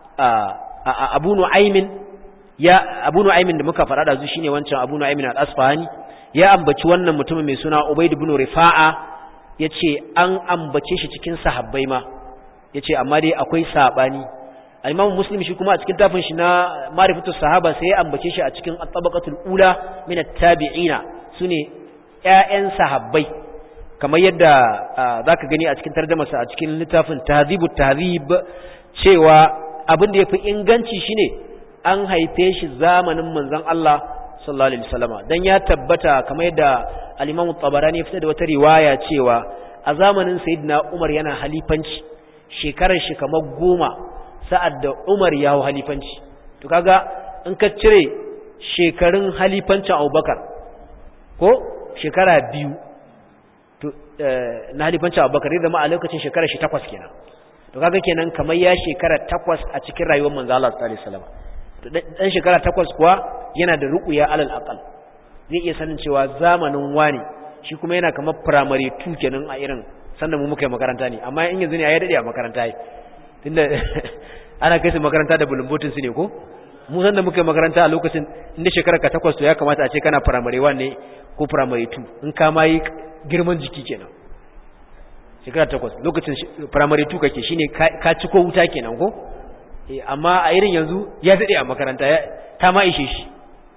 abu nu'aymin ya abu nu'aymin da muka fara da zu shine wancan abu nu'aymin al-asfahani ya ambaci wannan mutumin mai suna ubayd ibn rifa'a yace an ambace shi cikin sahabbai ma yace amma dai akwai sabani al-imam muslim shi kuma a cikin tafin shi na ma'rifatu sahaba sai ya ambace shi a cikin at-tabaqatul ula min at-tabi'ina sune ƴaƴan sahabbai kamar yadda zaka gani a cikin tarjumarsa a cikin littafin tahdhibut tahdhib cewa abin da yafi inganci shine an haife shi zamanin manzon Allah sallallahu alaihi wasallama dan ya tabbata kamar yadda al-imam at-tabarani ya fitar da wata riwaya cewa a zamanin sayyidina Umar yana halifanci shekarar shi kamar goma sa'ad da Umar ya hau halifanci to kaga in ka cire shekarun halifancin Abubakar ko shekara biyu to na halifancin Abubakar zai zama a lokacin shekarar shi takwas kenan to kaga kenan kamar ya shekara takwas a cikin rayuwar manzo Allah sallallahu alaihi wasallam to dan shekara takwas kuwa yana da ruqya alal aqal zai iya sanin cewa zamanin wani shi kuma yana kamar primary 2 kenan a irin sannan mu muka yi makaranta ne amma in yanzu ne ya dade a makaranta yi tunda ana kai su makaranta da bulumbotin su ne ko mu san da muka yi makaranta a lokacin inda shekara ka takwas to ya kamata a ce kana primary 1 ne ko primary 2 in ka ma yi girman jiki kenan shekara takwas lokacin primary 2 kake shine ka ci ko wuta kenan ko amma a irin yanzu ya dade a makaranta ta ma ishe shi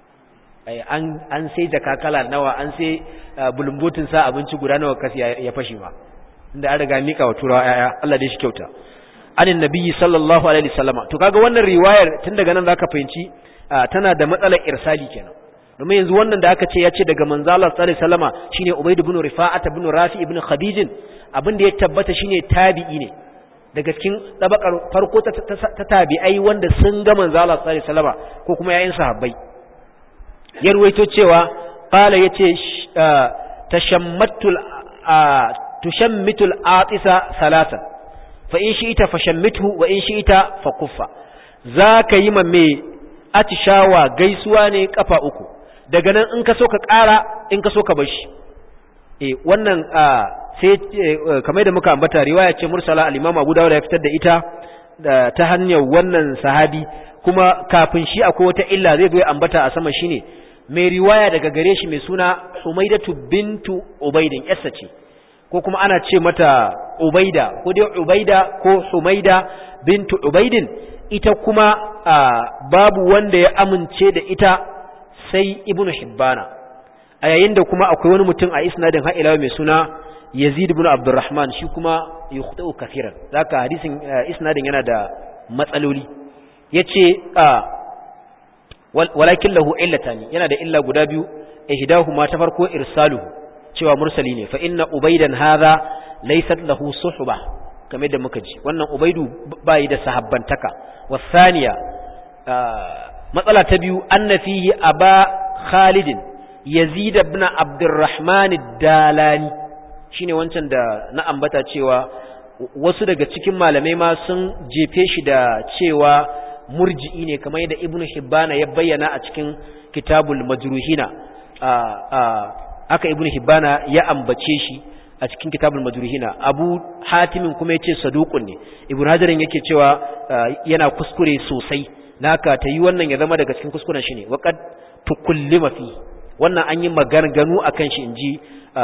an an sai jaka kala nawa an sai bulumbotin sa abinci guda nawa kasi ya fashe ma inda an riga mika wa turawa yaya Allah dai shi kyauta anin nabiyyi sallallahu alaihi wasallama to kaga wannan riwayar tun daga nan zaka fahimci tana da matsalar irsali kenan domin yanzu wannan da aka ce ya ce daga manzo Allah sallallahu alaihi wasallama shine Ubayd ibn Rifa'at ibn Rafi ibn Khadij abin da ya tabbata shine tabi'i ne daga cikin tabakar farko ta, tabi'ai wanda sun ga manzo Allah sallallahu alaihi wasallama ko kuma yayin sahabbai ya ruwaito cewa qala yace tashammatul tushammitu al-atisa salatan fa in shi'ita fashammithu wa in shi'ita fakuffa zaka yi ma me atishawa gaisuwa ne kafa uku daga nan in ka so ka ƙara in ka so ka bar shi eh wannan sai kamar da muka ambata riwaya ce mursala al-Imam Abu Dawud ya fitar da ita ta hanyar wannan sahabi kuma kafin shi akwai wata illa zai zo ya ambata a sama shine mai riwaya daga gare shi mai suna Humaidatu bintu Ubaidin yassa ce ko kuma ana ce mata Ubaida ko dai Ubaida ko Humaida bintu Ubaidin ita kuma babu wanda ya amince da ita sai Ibn Hibbana a yayin da kuma akwai wani mutum a isnadin har ila mai suna Yazid ibn Abdurrahman shi kuma yukhtu kafiran zaka hadisin isnadin yana da matsaloli yace walakin lahu illatani yana da illa guda biyu ihdahuma ta farko irsaluhu cewa mursali ne fa inna ubaidan hadha laysat lahu suhba kamar da muka ji wannan ubaidu bai da sahabbantaka wasaniya matsala ta biyu anna fihi aba khalidin yazid ibn abdurrahman ad-dalani shine wancan da na ambata cewa wasu daga cikin malamai ma sun jefe shi da cewa murji'i ne kamar yadda ibnu hibbana ya bayyana a cikin kitabul majruhina aka ibnu hibbana ya ambace shi a cikin kitabul majruhina abu hatimin kuma yace saduqun ne ibnu hajarin yake cewa yana kuskure sosai naka ta yi wannan ya zama daga cikin kuskuren shi ne waqad tukullima fi wannan an yi maganganun akan shi inji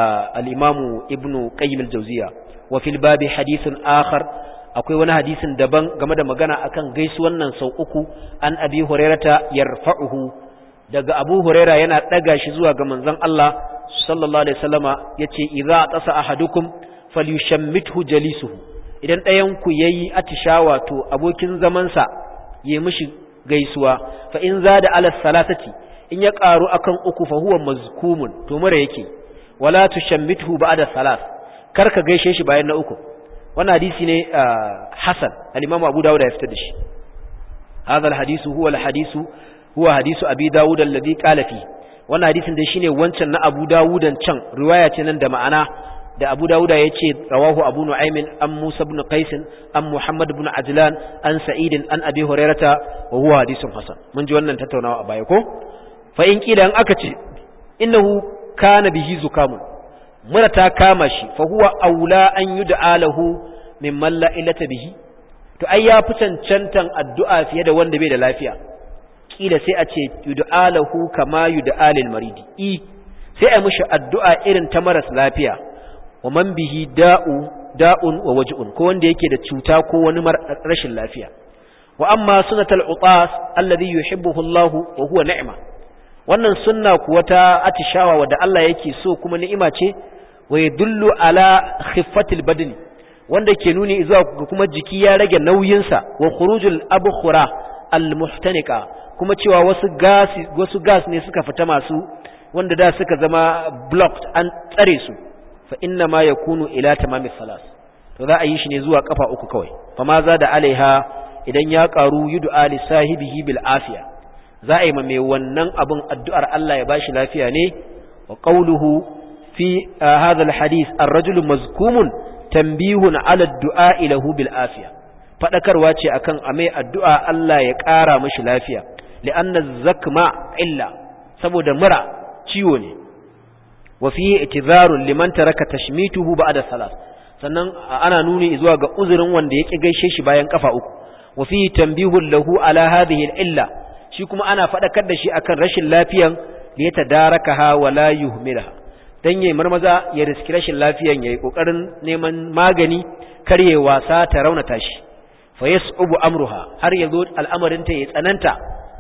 al-imamu ibnu qayyim al-jawziya wa fil babi hadithun akhar akwai wani hadisin daban game da magana akan gaisuwan nan sau uku an abi hurairata yarfa'uhu daga abu huraira yana daga shi zuwa ga manzon Allah sallallahu alaihi wasallama yace idza tasa ahadukum falyushammithu jalisuhu idan ɗayan ku yayi atishawa to abokin zaman sa yayi mishi gaisuwa fa in zada ala salatati in ya karu akan uku fa huwa mazkumun to mura yake wala tushammithu ba'da salas karka gaishe shi bayan na uku wannan hadisi ne hasan al-imamu abu dawud ya fitar da shi hadha al-hadisu huwa al-hadisu huwa hadisu abi dawud alladhi qala fi wannan hadisin dai shine wancan na abu dawudan can riwaya ce nan da ma'ana da abu dawuda ya ce rawahu abu nu'aymin an musa ibn qais an muhammad ibn ajlan an sa'id an abi hurairata wa huwa hadisun hasan mun ji wannan tattaunawa a baya ko fa in kila an aka ce innahu kana bihi zukamun mura ta kama shi fa huwa aula an yud'a lahu mimman la ilata bihi to ai ya fi cancantan addu'a fiye da wanda bai da lafiya kila sai a ce yud'a lahu kama yud'a lil maridi i sai a mishi addu'a irin ta maras lafiya wa man bihi da'u da'un wa waj'un ko wanda yake da cuta ko wani rashin lafiya wa amma sunatul utas alladhi yuhibbuhu Allahu wa huwa ni'ma wannan sunna kuwa ta atishawa wadda Allah yake so kuma ni'ima ce wa yadullu ala khiffatil badni wanda ke nuni zuwa kuma jiki ya rage nauyinsa wa khurujul abkhura al muhtanika kuma cewa wasu gas wasu gas ne suka fita masu wanda da suka zama blocked an tsare su fa inna ma yakunu ila tamami salas to za a yi shi ne zuwa kafa uku kawai fa ma za da alaiha idan ya karu yud'a li sahibihi bil afiya za a yi ma mai wannan abin addu'ar Allah ya bashi lafiya ne wa qawluhu fi hadha al hadith ar-rajulu mazkumun tanbihun ala ad-du'a lahu bil afiya fadakarwa ce akan a mai addu'a Allah ya ƙara mashi lafiya li'anna zakma illa saboda mura ciwo ne wa fihi itizarun liman taraka tashmituhu ba'da salat sannan ana nuni zuwa ga uzurin wanda yake gaishe shi bayan kafa uku wa fihi tanbihun lahu ala hadhihi illa shi kuma ana fadakar da shi akan rashin lafiyan da ya tadarakaha wa la yuhmilha dan yayi marmaza ya riski rashin lafiyan yayi kokarin neman magani karye wasa ta raunata shi fa yas'ubu amruha har yazo al'amarin ta ya tsananta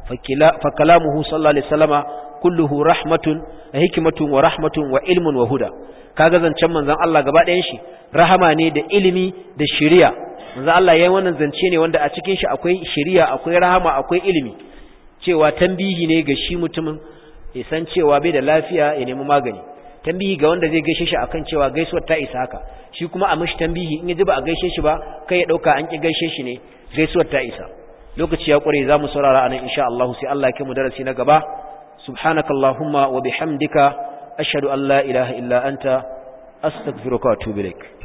fa kalamuhu sallallahu alaihi wasallama kulluhu rahmatun wa hikmatun wa rahmatun wa ilmun wa huda kaga zancen manzon Allah gaba ɗayan shi rahama ne da ilimi da shari'a manzon Allah yayin wannan zance ne wanda a cikin shi akwai shari'a akwai rahama akwai ilimi cewa tambihi ne ga shi mutumin ya san cewa bai da lafiya ya nemi magani tambihi ga wanda zai gaishe shi akan cewa gaisuwar ta isa haka shi kuma a mishi tambihi in ya ji ba a gaishe shi ba kai ya dauka an ki gaishe shi ne gaisuwar ta isa lokaci ya kware za mu saurara anan insha Allah sai Allah ya kai mu darasi na gaba سبحانك اللهم وبحمدك أشهد أن لا إله إلا أنت astaghfiruka wa atubu ilaik